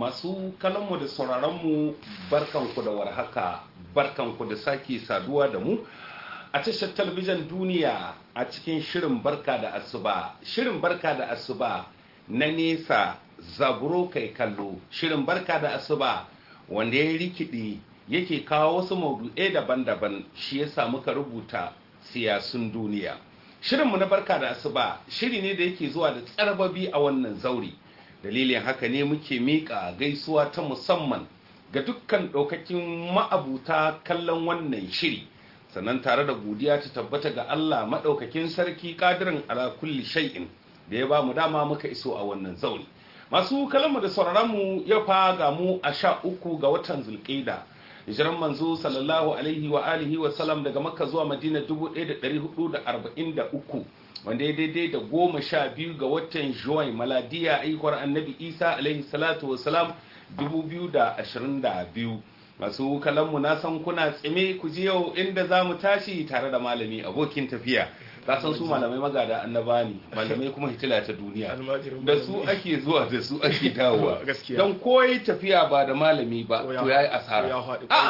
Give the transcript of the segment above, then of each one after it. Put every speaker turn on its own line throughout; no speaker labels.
masu kallonmu da sauraronmu barkanku da warhaka barkanku da sake saduwa da mu a tashar talabijin duniya a cikin shirin barka da asuba shirin barka da asuba na nesa zaburo kai kallo shirin barka da asuba wanda ya rikidi yake kawo wasu maudu'ai daban-daban shi ya samu ka rubuta siyasun duniya shirinmu na barka da asuba shiri ne da yake zuwa da tsarbabi a wannan zauri dalilin haka ne muke miƙa gaisuwa ta musamman ga dukkan ɗaukakin ma'abuta kallon wannan shiri sannan tare da godiya ta tabbata ga Allah maɗaukakin sarki ƙadirin ala kulli shay'in da ya ba mu dama muka iso a wannan zauri masu kalamu da sauraronmu ya faga mu a sha uku ga watan zulƙida hijiran manzo sallallahu alaihi wa alihi wa salam daga makka zuwa madina 1443 wanda ya daidai da goma sha biyu ga watan juwai maladiya aikwar annabi isa alaihi salatu wa salam 2022 masu kalanmu na san kuna tsime ku ji yau inda za mu tashi tare da malami abokin tafiya ka san su malamai magada annaba ne malamai kuma hitila ta duniya da su ake zuwa da su ake dawowa don koyi tafiya ba da malami ba to yayi asara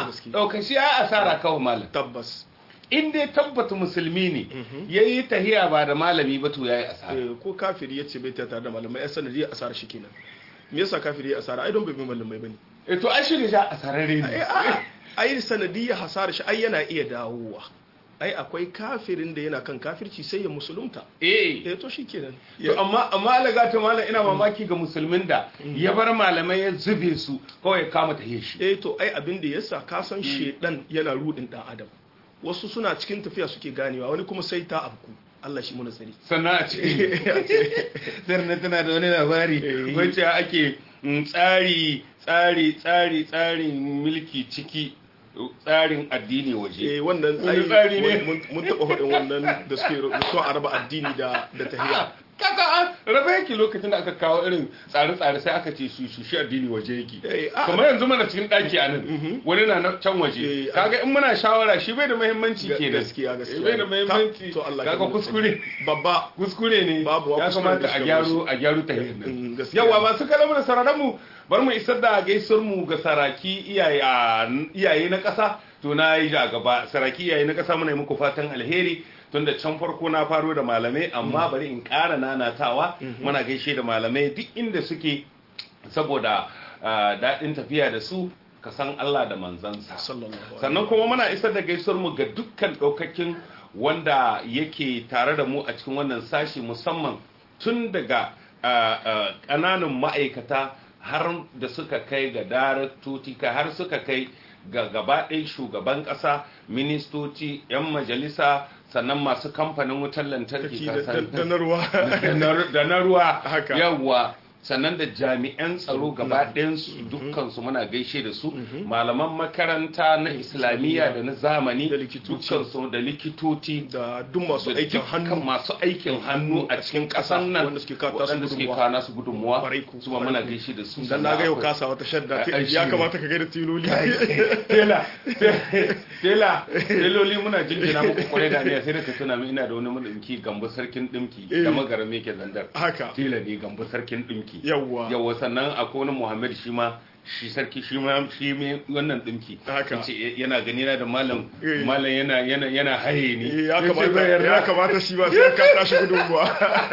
a shi yayi asara kawai malam
tabbas
in dai tabbata musulmi ne yayi tahiya ba da malami ba to yayi asara
ko kafiri yace bai ta tare da malamai ai sanadi asara shi kenan me yasa kafiri ya asara ai don bai bi malamai bane
eh to ai shi ne ja asararre ne
ai sanadiyya hasara shi ai yana iya dawowa ai akwai kafirin da yana kan kafirci sai ya musulunta
eh
eh to shikenan
to amma amma alaga ta malam ina mamaki ga musulmin da ya bar malamai ya zube su kawai ya kama ta shi
eh to ai abin da yasa ka san shedan yana rudin dan adam wasu suna cikin tafiya suke ganewa wani kuma sai ta abku Allah shi muna tsari
sannan a cikin sannan tana da wani labari wacce ake tsari tsari tsari tsarin mulki ciki tsarin addini waje
eh wannan tsari ne mun taba hudin wannan da suke so a raba addini da da tahiya
kaka an rabe yake lokacin da aka kawo irin tsare-tsare sai aka ce su shi addini waje yake kamar yanzu mana cikin daki a nan wani na can waje kaga in muna shawara shi bai da muhimmanci ke da
gaskiya gaskiya
bai da muhimmanci kaga kuskure
babba
kuskure ne
babu
ya kamata a gyaru a gyaru ta nan yawa masu kalamu da sararan mu bar mu isar da gaisuwar mu ga saraki iyaye na ƙasa to na yi ja gaba saraki iyaye na ƙasa muna yi muku fatan alheri tunda can farko na faro da malamai amma bari in ƙara nanatawa muna gaishe da malamai duk inda suke saboda daɗin tafiya da su ka san Allah da manzansa sannan kuma muna isar da gaisuwar mu ga dukkan ɗaukakin wanda yake tare da mu a cikin wannan sashi musamman tun daga ƙananan ma'aikata har da suka kai ga daraktoci har suka kai ga gaba ɗaya shugaban ƙasa ministoci 'yan majalisa sannan masu kamfanin wutar lantarki da na ruwa yawwa sannan da jami'an tsaro gaba ɗayansu dukkansu muna gaishe da su malaman makaranta na islamiyya da na zamani dukkansu da likitoci
da duk masu aikin hannu
masu aikin hannu a cikin ƙasar nan waɗanda suke kawo nasu gudunmuwa su ma muna gaishe da su
dan na ga yau kasa wata shadda ya kamata ka gaida tiloli
tela tela teloli muna jinjina muku kwarai da ne sai da ka tuna min ina da wani madinki gambo sarkin dimki da magarame ke zandar
haka
tela ne gambo sarkin dimki dinki
yawwa
yawwa sannan akwai wani muhammad shi ma shi sarki shi ma shi me wannan dinki
haka
yana gani na da malam malam yana yana yana haye ni
ya kamata ya kamata shi ba sai ka tashi gudunmuwa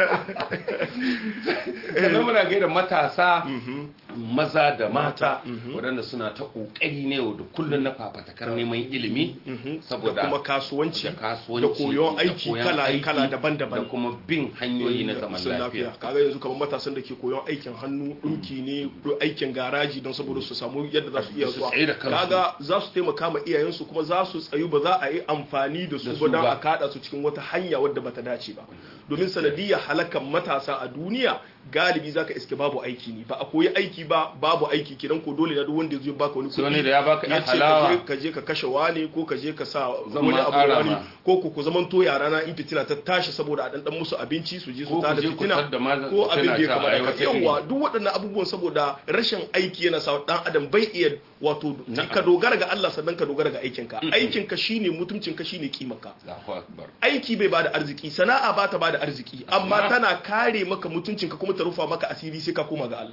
sannan muna gaida matasa maza da mata waɗanda suna ta ƙoƙari ne da kullum na fafatakar neman ilimi
saboda kuma kasuwanci da koyon aiki kala kala daban-daban
da kuma bin hanyoyi na zaman lafiya
kaga yanzu kamar matasan da ke koyon aikin hannu ɗinki ne aikin garaji don saboda su samu yadda za su iya zuwa kaga za su taimaka ma iyayensu kuma za su tsayu ba za a yi amfani da su ba don a kada su cikin wata hanya wadda bata dace ba domin sanadiyar halakan matasa a duniya galibi zaka iske babu aiki ne ba a koyi aiki ba babu aiki kidan ko dole na duk wanda zai baka wani
kuɗi da ya baka
ya ce ka je ka kashe wani ko ka je ka sa wani abu wani ko ku ku zaman to yara na in fitina ta tashi saboda a dan dan musu abinci su je su ta da fitina ko abin da ya kamata ka yawa duk waɗannan abubuwan saboda rashin aiki yana sa dan adam bai iya wato ka dogara ga Allah sannan ka dogara ga aikinka aikinka shine mutuncinka shine kimarka aiki bai bada arziki sana'a ba ta bada arziki amma tana kare maka mutuncinka kuma ta rufa maka asiri sai ka koma ga Allah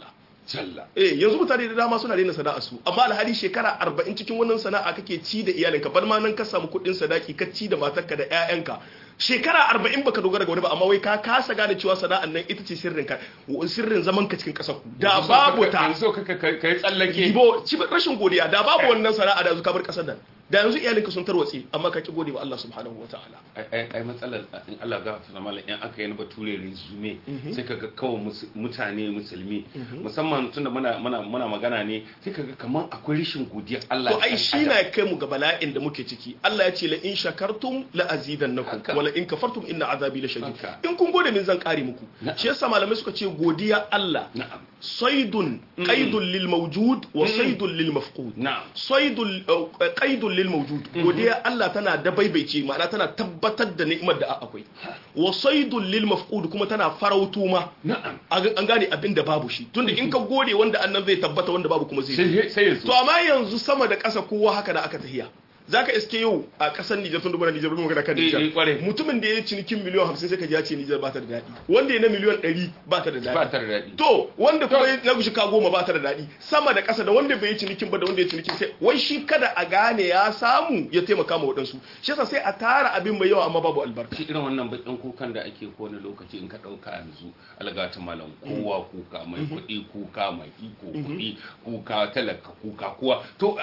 eh yanzu mutane da dama suna daina sana'a su amma alhali shekara 40 cikin wannan sana'a kake ci da iyalinka bar ma nan ka samu kuɗin sadaki ka ci da matarka da ƴaƴanka shekara 40 baka dogara ga wani ba amma wai ka kasa gane cewa sana'an nan ita ce sirrin ka sirrin zaman ka cikin ƙasar ku da babu ta
yanzu ka kai tsallake
ibo ci rashin godiya da babu wannan sana'a da ka bar ƙasar nan da yanzu iyalinka sun tarwatse amma ka ki gode wa Allah subhanahu wa ta'ala
ai matsalar in Allah ga ta zama in aka yi na bature resume sai ka ga kawai mutane musulmi musamman tunda muna muna muna magana ne sai ka ga kaman akwai rashin godiyar Allah
to ai shi na kai mu ga bala'in da muke ciki Allah ya ce la in shakartum la azidannakum wala in kafartum inna azabi la shadid in kun gode min zan kare muku shi yasa malamai suka ce godiya Allah saidun qaidun lil mawjud wa saidun lil mafqud saidun qaidun lil mawjud godiya Allah tana da baibaice ma'ana tana tabbatar da ni'imar da akwai wa saidul lil mafqud kuma tana farautu ma
na'am
an gane abin da babu shi tunda in ka gode wanda annan zai tabbata wanda babu kuma zai
sai
to amma yanzu sama da ƙasa kowa haka da aka tahiya zaka iske yau a kasar Nijar tun dubara Nijar mun magana kan Nijar mutumin da ya cinikin miliyan 50 sai ka ji ya ce Nijar ba ta da daɗi wanda ya na miliyan 100 ba ta da daɗi
ba ta da daɗi
to wanda kuma na gushi ka goma ba ta da daɗi sama da ƙasa da wanda bai yi cinikin ba da wanda ya cinikin sai wai shi kada a gane ya samu ya taimaka ma waɗansu shi yasa sai a tara abin mai yawa amma babu albarka
shi irin wannan bakin kukan da ake ko wani lokaci in ka ɗauka yanzu algata malam kowa kuka mai kuɗi kuka mai iko kuɗi kuka talaka kuka kowa to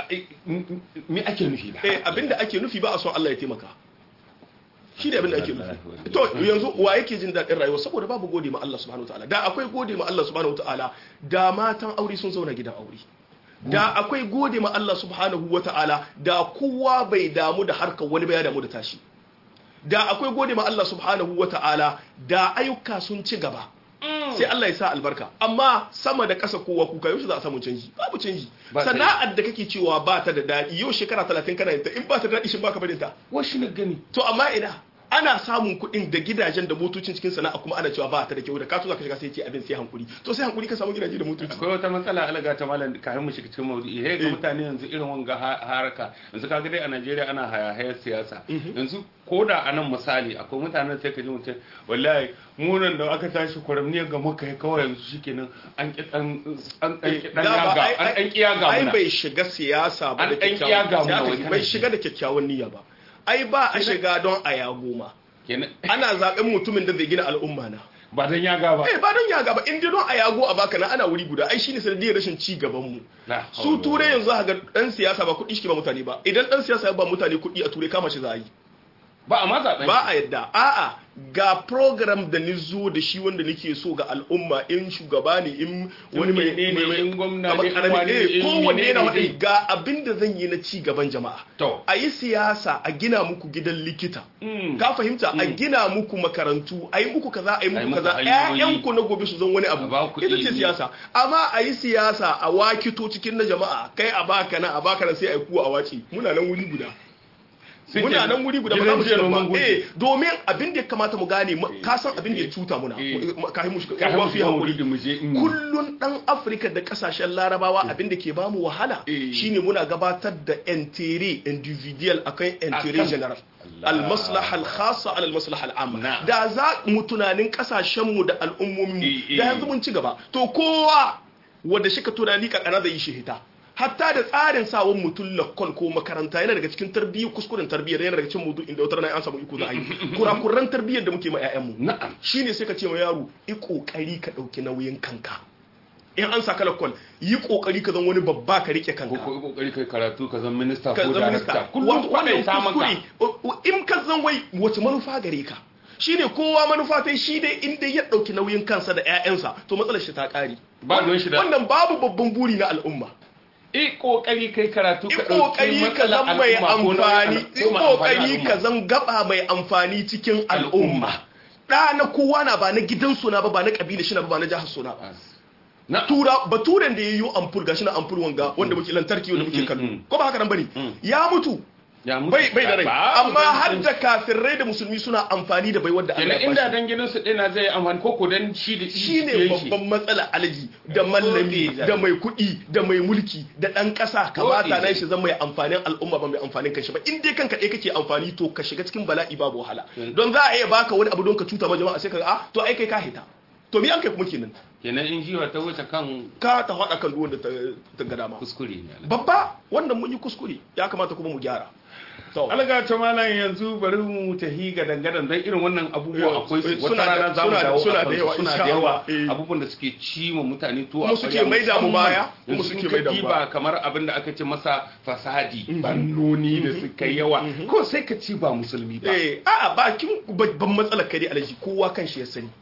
me ake nufi da
abinda ake nufi ba a son Allah ya taimaka shi ne abinda ake nufi to yanzu wa yake jin daɗin rayuwa saboda babu gode ma Allah subhanahu wataala da akwai gode ma Allah subhanahu wataala da matan aure sun zauna gidan aure da akwai gode ma Allah subhanahu wataala da kowa bai damu da harkar wani ba ya damu da tashi da akwai gode ma Allah subhanahu wataala da ayyuka sun ci gaba sai Allah ya sa albarka amma sama da ƙasa kowa kuka yau za a samu canji babu canji sana'ar da kake cewa ba ta da daɗi yau shekara talatin kana yinta in ba ta da daɗi shin baka barin ta
washi na gani
to amma ina ana samun kuɗin da gidajen da motocin cikin sana'a kuma ana cewa ba ta da kyau da ka tuza ka shiga sai ce abin sai hankuri to sai hankuri ka samu gidaje da motoci
akwai wata matsala alaga ta malam kafin mu shiga cikin maudu'i he ga mutane yanzu irin wanga haraka yanzu kaga dai a Najeriya ana hayahayar siyasa yanzu ko da a nan misali akwai mutanen sai ka ji mutum wallahi munan da aka tashi kwaramniyar ga muka yi kawai yanzu shikenan an ki dan an dan ki dan yaga an dan kiyaga
ai bai shiga siyasa ba da kyakkyawan bai shiga da kyakkyawan niyya ba ai ba a shiga don a ya goma ana zaben mutumin da zai gina al'umma na
ba don yaga ba
eh ba don yaga ba in dai don a yago a baka na ana wuri guda ai shine sanadiyar rashin ci gaban mu su turai yanzu ga dan siyasa ba kuɗi shi ba mutane ba idan dan siyasa ya ba mutane kuɗi a turai kama shi za a yi
ba a ma zaben
ba a yadda a'a ga program da ni zo da shi wanda nake so ga al'umma in shugaba ne in wani mai
ne in gwamna ne
in wani ne kowanne yana wadai ga abin da zan yi na ci gaban jama'a
to
a yi siyasa a gina muku gidan likita ka fahimta a gina muku makarantu a yi muku kaza a yi muku kaza ƴaƴanku na gobe su zan wani abu ita ce siyasa amma a yi siyasa a wakito cikin na jama'a kai a baka na a baka na sai a yi kuwa a wace muna nan wuri guda muna nan wuri guda ba za mu shiga ba eh domin abin da ya kamata mu gane ka san abin da ya cuta muna kai mu shiga
kai
fi hakuri kullun dan Afirka da kasashen Larabawa abin da ke ba mu wahala shine muna gabatar da entere individual akan entere general al-maslaha al-khassa ala al-maslaha al-amma da za mu tunanin kasashen mu da al'ummomin mu da yanzu mun ci gaba to kowa wanda shi ka tunani kakana da yi shi hita hatta da tsarin sawon mutum lakkol ko makaranta yana daga cikin tarbiyyar kuskuren tarbiyyar yana daga cikin mudu inda wata rana an samu iko za a yi kurakuran tarbiyyar da muke ma 'ya'yanmu
na'am
shine sai ka ce ma yaro yi kokari ka dauki nauyin kanka in an saka lakkol yi kokari ka zan wani babba ka rike kanka
ko kokari kai karatu ka zan minista
ka
ko
zan minista
darakta kullum
wannan
kwaɗai samun ka
kuskure in ka zan wai wace manufa gare ka shine kowa manufa ta shi dai inda ya dauki nauyin kansa da 'ya'yansa to matsalar shi ta kare
Ba ruwan shi da-
wannan babu babban buri na al'umma
i kokari kai karatu
yi
ka
kokari ka zan mai amfani yi kokari ka
ka
zan gaba mai amfani cikin al'umma ɗa na kowa na ba na gidansu na ba ba na kabila shi na ba ba na jihar suna ba
na
tura baturen da ya yi ampur gashi na ampur wanga wanda muke lantarki wanda muke kallo
mm.
ko ba haka nan bane ya mutu
ya mutu
bai bai da rai
Ba-
amma har da kafirai da musulmi suna amfani da bai wadda Allah
kenan
ya
inda
bashi
dan gidansu ɗina zai amfani ko ko dan shi da
shine
yake.
babban matsala alaji da mallami
Dole.
da mai kuɗi da mai mulki da ɗan ƙasa kamata
Dole.
nan shi zan mai amfanin al'umma ba mai amfanin kanshi ba in dai kanka ɗaya kake amfani to ka shiga cikin bala'i babu wahala
Mm.
don za a iya baka wani abu don ka cuta ma jama'a sai ka ga ah to ai kai ka hita to mi an kai kuma kenan
kenan in jiwa ta wuce kan
ka ta faɗa kan duwan da ta ga dama
kuskure ne
babba wannan mun yi kuskure ya kamata kuma mu gyara
alga ta malam yanzu bari mu tahi ga dangadan don irin wannan abubuwa akwai su wata rana za mu dawo
suna da yawa
suna da yawa abubuwan da suke ci ma mutane to
kuma suke mai da mu baya kuma suke mai da mu
ba kamar abin da aka ce masa fasadi bannoni da suka yawa ko sai ka ci ba musulmi ba
eh a'a bakin babban matsalar kare alaji kowa kan shi ya sani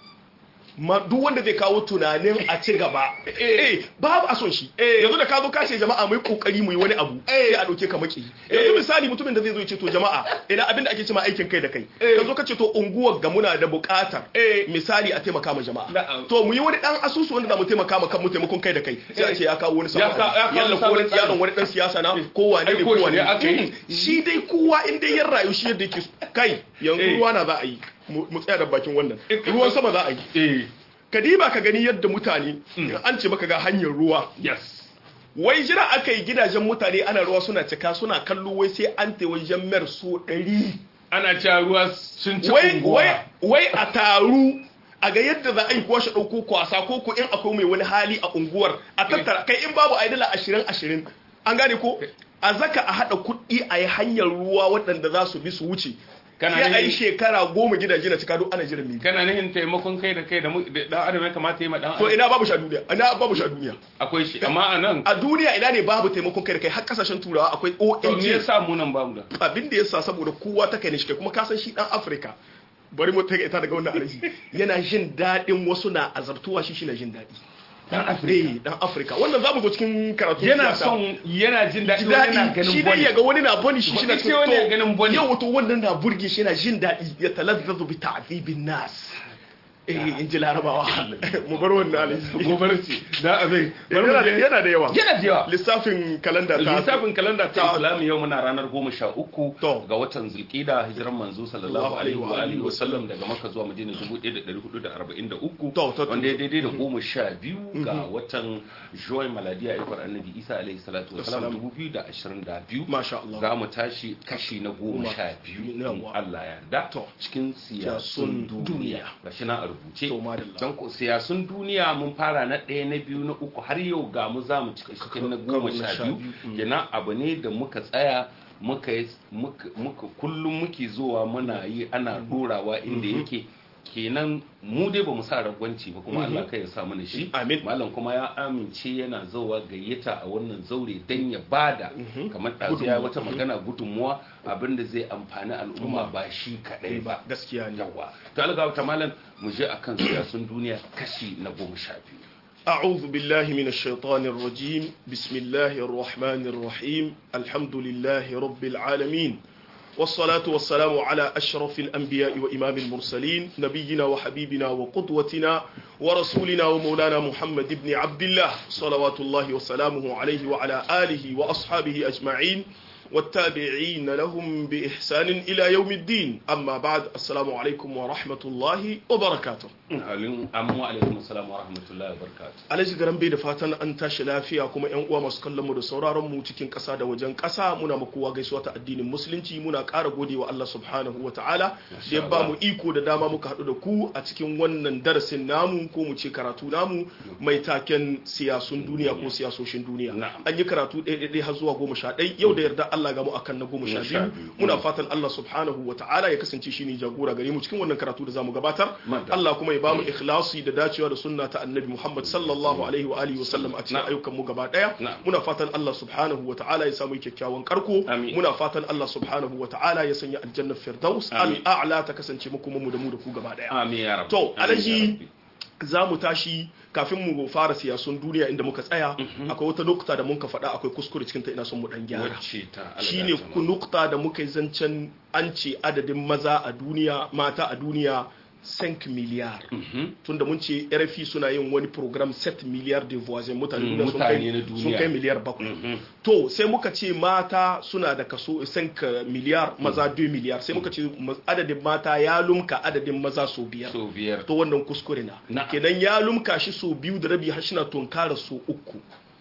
ma duk wanda zai kawo tunanin a ci gaba eh babu a son shi yanzu da ka zo kashe jama'a mai kokari mu yi wani abu sai a dauke ka maki yanzu misali mutumin da zai zo ya ce to jama'a ina abin da ake cewa aikin kai da kai ka zo ka ce to unguwar ga muna da bukatar misali a taimaka ma jama'a to mu yi wani dan asusu wanda za mu taimaka ma kan mu taimakon kai da kai sai a ce ya kawo wani sabon yalla ko wani yaron wani dan siyasa na ko wane ne ko wane shi dai kowa in dai ya rayu shi yadda yake kai yanzu ruwa na za a yi mu tsaya da bakin wannan ruwan sama za a yi kadiba ka gani yadda mutane an ce maka ga hanyar ruwa
yes
wai jira aka yi gidajen mutane ana ruwa suna cika suna kallo wai sai an te wajen mer so ɗari
ana cewa ruwa sun ci
wai a taru a ga yadda za a yi kuwa shi ɗauko kwasa ko ko in akwai mai wani hali a unguwar a tattara kai in babu a yi dala ashirin ashirin an gane ko a zaka a haɗa kuɗi a yi hanyar ruwa waɗanda za su bi su wuce
kana
sai a yi shekara goma gidaje na cika duk ana jiran mili
kana nihin taimakon kai da kai da dan adam ya kamata yi ma dan
to ina babu shi a duniya ina babu shi a duniya
akwai shi amma a nan
a duniya ina ne babu taimakon kai da kai har kasashen turawa akwai
to me
ONG
yasa mu nan bamu da
abin da yasa saboda kowa ta kai ne shi kai kuma ka san shi dan Afirka bari mu take ita daga wannan araji yana jin daɗin wasu na azabtuwa shi shi na jin daɗi
dan
Afirka dan Afirka wannan zamu zo cikin karatu
yana son yana jin daɗi wani yana ganin
shi dai ya ga wani na boni shi shi na
Wani sai wani ya ganin boni.
yau to wannan na burge shi yana jin daɗi ya talazzazu bi ta'dibin nas eh in ji larabawa mu bar wannan alaji
gobar ce da abin
yana da yana da yawa
yana da yawa
lissafin kalanda ta
lissafin kalanda ta
ta-
islami yau muna ranar goma sha uku
To.
ga watan zulkida hijiran manzo sallallahu alaihi wa alihi wa sallam daga maka zuwa madina dubu ɗaya da ɗari hudu da arba'in da uku
To, to, to.
wanda ya daidai da goma sha biyu ga watan joy maladiya ikon annabi isa alaihi salatu wa salam
Wassalam.
dubu biyu da ashirin da biyu
Masha Allah.
za mu tashi kashi na goma
Goma.
sha biyu in
Yawwa.
Allah ya yarda
To.
cikin siyasun
Siyasun
duniya
duniya.
gashi na a rubuce
To, madalla.
can ko siyasun duniya mun fara na ɗaya na biyu na uku har yau ga mu za mu cika cikin na goma
Karo na
sha
sha
biyu
biyu, mm.
kenan abu ne da muka tsaya muka yi muka muka- kullum muke zuwa muna yi ana ɗorawa inda yake kenan mu dai ba mu sa ragwanci ba kuma Allah kai ya sa mana shi
Amin.
malam kuma ya amince yana zowa gayyata a wannan zaure dan ya bada kamar ɗazu ya yi wata magana gudunmuwa abinda zai amfani al'umma ba shi kaɗai ba
gaskiya ne
yawa to alga ta malam mu je akan siyasun duniya kashi na goma sha biyu
أعوذ بالله من الشيطان الرجيم بسم الله الرحمن الرحيم الحمد لله رب العالمين والصلاة والسلام على أشرف الأنبياء وإمام المرسلين نبينا وحبيبنا وقدوتنا ورسولنا ومولانا محمد بن عبد الله صلوات الله وسلامه عليه وعلى آله وأصحابه أجمعين والتابعين لهم بإحسان إلى يوم الدين أما بعد السلام عليكم ورحمة الله وبركاته
halin amma alaikum assalam wa rahmatullahi wa barakatuh
Alhaji garan bai da fatan an tashi lafiya kuma yan uwa masu kallon mu da sauraron mu cikin ƙasa da wajen ƙasa muna ma kowa gaisuwa ta addinin musulunci muna ƙara gode wa Allah subhanahu wa ta'ala da ya ba mu iko da dama muka haɗu da ku a cikin wannan darasin namu ko mu ce karatu namu mai taken siyasun duniya ko siyasoshin duniya
Na'am.
an yi karatu ɗaya ɗaya har zuwa goma sha ɗai yau da yarda Allah ga mu akan na goma sha
Na sha
biyu
biyu.
muna fatan Allah subhanahu wa ta'ala ya kasance shine jagora gare mu cikin wannan karatu da zamu gabatar
Madalla.
Allah kuma ya ba mu ikhlasi da dacewa da sunna ta annabi Muhammad sallallahu alaihi wa alihi wa sallam a cikin
Na'am.
ayyukan mu gaba daya
Na'am.
muna fatan Allah subhanahu wa ta'ala ya samu kyakkyawan karko
Amin.
muna fatan Allah subhanahu wa ta'ala ya sanya aljanna firdaus
Amin.
al-a'la ta kasance mu kuma mu da mu da ku gaba daya
amin ya rabbi
To,
Amin ya
Alhaji,
rabbi.
za mu tashi kafin mu fara siyasun duniya inda muka tsaya akwai wata nukta da muka faɗa akwai kuskure cikin ta ina son mu dan gyara
wacce ta
shine ku nukta da muka yi zancen an ce adadin maza a duniya mata a duniya 5 miliyar tunda mun ce RFI suna yin wani program 7 miliyar de voisins mutane
Mm,
duniya sun
mutane
kai
na duniya.
sun kai miliyar bakwai to sai muka ce mata suna da kaso 5 miliyar maza 2 miliyar sai muka ce ma- adadin mata ya lumka adadin maza so biyar
so biyar
to wannan kuskure na
Na'am.
kenan ya lumka shi so biyu da rabi har shina tunkara so uku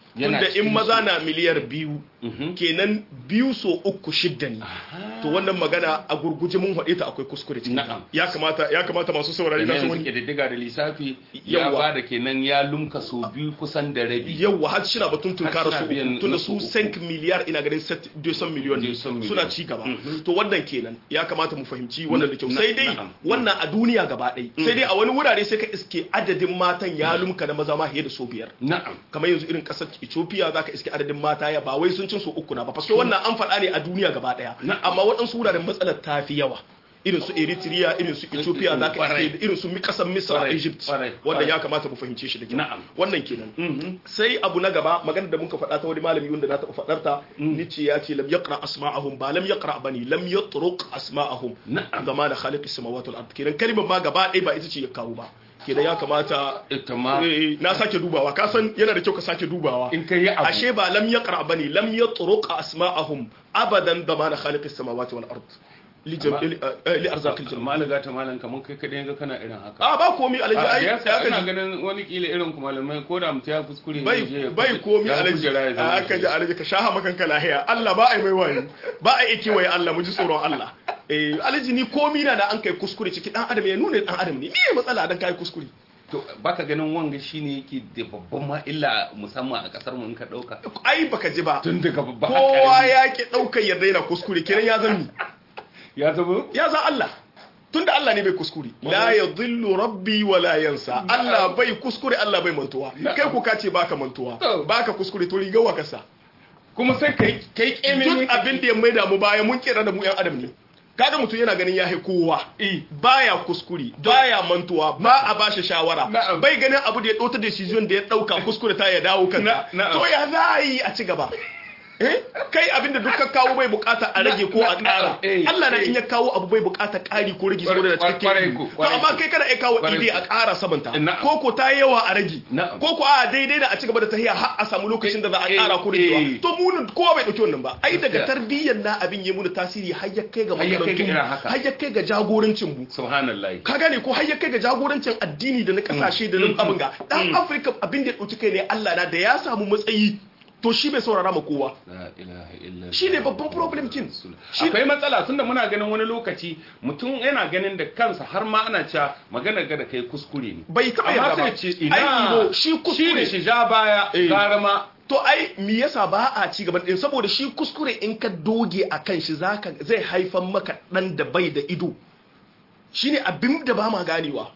tunda in maza na miliyar biyu kenan biyu so uku shidda ne to wannan magana a gurguje mun haɗe ta akwai kuskure cikin ya kamata ya kamata masu saurari
da su wani kididdiga da lissafi ya ba da kenan ya lumka so biyu kusan da rabi
yawa har shi na batun tunkara su tunda su 5 miliyar ina ganin 200 miliyon suna ci gaba to wannan kenan ya kamata mu fahimci wannan da kyau sai dai wannan a duniya gaba ɗaya sai dai a wani wurare sai ka iske adadin matan ya lumka na maza ma fiye da so biyar
na'am
kamar yanzu irin kasar Ethiopia zaka iske adadin mata ya ba wai sun cin so uku na ba fasko wannan an faɗa ne a duniya gaba ɗaya amma waɗansu wuraren matsalar ta fi yawa irin su Eritrea irin su Ethiopia zaka iske irin su kasar Misra Egypt wanda ya kamata mu fahimce shi da kyau wannan kenan sai abu na gaba magana da muka faɗa ta wani malami wanda na taɓa faɗar ta nice ya ce lam yaqra asma'ahum ba lam yaqra bane lam yatruq asma'ahum zama da khaliq as-samawati wal ard kenan kalimar ma gaba ɗaya ba ita ce ya kawo ba kenan ya kamata na sake dubawa ka san yana da kyau ka sake dubawa
in kai abu
ashe ba lam yaqra bane lam yatruq asma'ahum abadan zama da khaliq as-samawati wal ard li arzakil janna
malaga ta malan kaman kai kadai ga kana irin haka
a ba komi alaji ai
ya kana ganin wani kila irin ku malamai ko da mutum ya kuskure
bai bai komi alaji aka ji alaji ka shaha makan ka lahiya Allah ba ai mai wani ba ai yake wai Allah mu ji tsoron Allah eh alaji ni komi na da an kai kuskure ciki dan adam ya nuna dan adam ne me matsala dan kai kuskure
to baka ganin wanga shine yake da babban ma illa musamman a kasar mu in ka dauka
ai baka ji ba
tun daga babba
kowa ya ki daukar yadda yana kuskure kenan ya zama
ya zama
ya za Allah tunda Allah ne bai kuskure la yadhillu rabbi wa la yansa Allah bai kuskure Allah bai mantuwa kai ku kace baka mantuwa baka kuskure to riga wa kasa
kuma sai kai kai keme
duk abin da ya maida mu baya mun kira da mu yan adam ne kaga mutum yana ganin ya kowa baya kuskure baya mantuwa ba a bashi shawara bai ganin abu da ya ɗauta decision da ya ɗauka kuskure ta ya dawo kanka to ya za a yi a ci gaba kai abinda duk ka kawo bai bukata a rage ko a ƙara Allah na in ya kawo abu bai bukata ƙari ko rage saboda da cikakken to amma kai kana iya kawo ide a ƙara samanta ko ko ta yawa a rage ko ko a daidai da a ci gaba da tahiya har a samu lokacin da za a ƙara ko ragewa to mu kowa bai dauki wannan ba ai daga tarbiyyar na abin ya muna tasiri har ya kai ga makarantu har ya kai ga jagorancin mu
subhanallah
ka gane ko har ya kai ga jagorancin addini da na kasashe da na abin ga dan Afirka abin da ya dauki kai ne Allah na da ya samu matsayi to shi bai saurara ma kowa shi ne babban problem kin
akwai matsala tunda muna ganin wani lokaci mutum yana ganin da kansa har ma ana cewa magana ga da kai kuskure ne
bai taba yarda ba
ce ina
shi kuskure
shi ja baya gara ma
to ai me yasa ba a ci gaban din saboda shi kuskure in ka doge akan shi zaka zai haifan maka dan da bai da ido shine abin da ba ma ganewa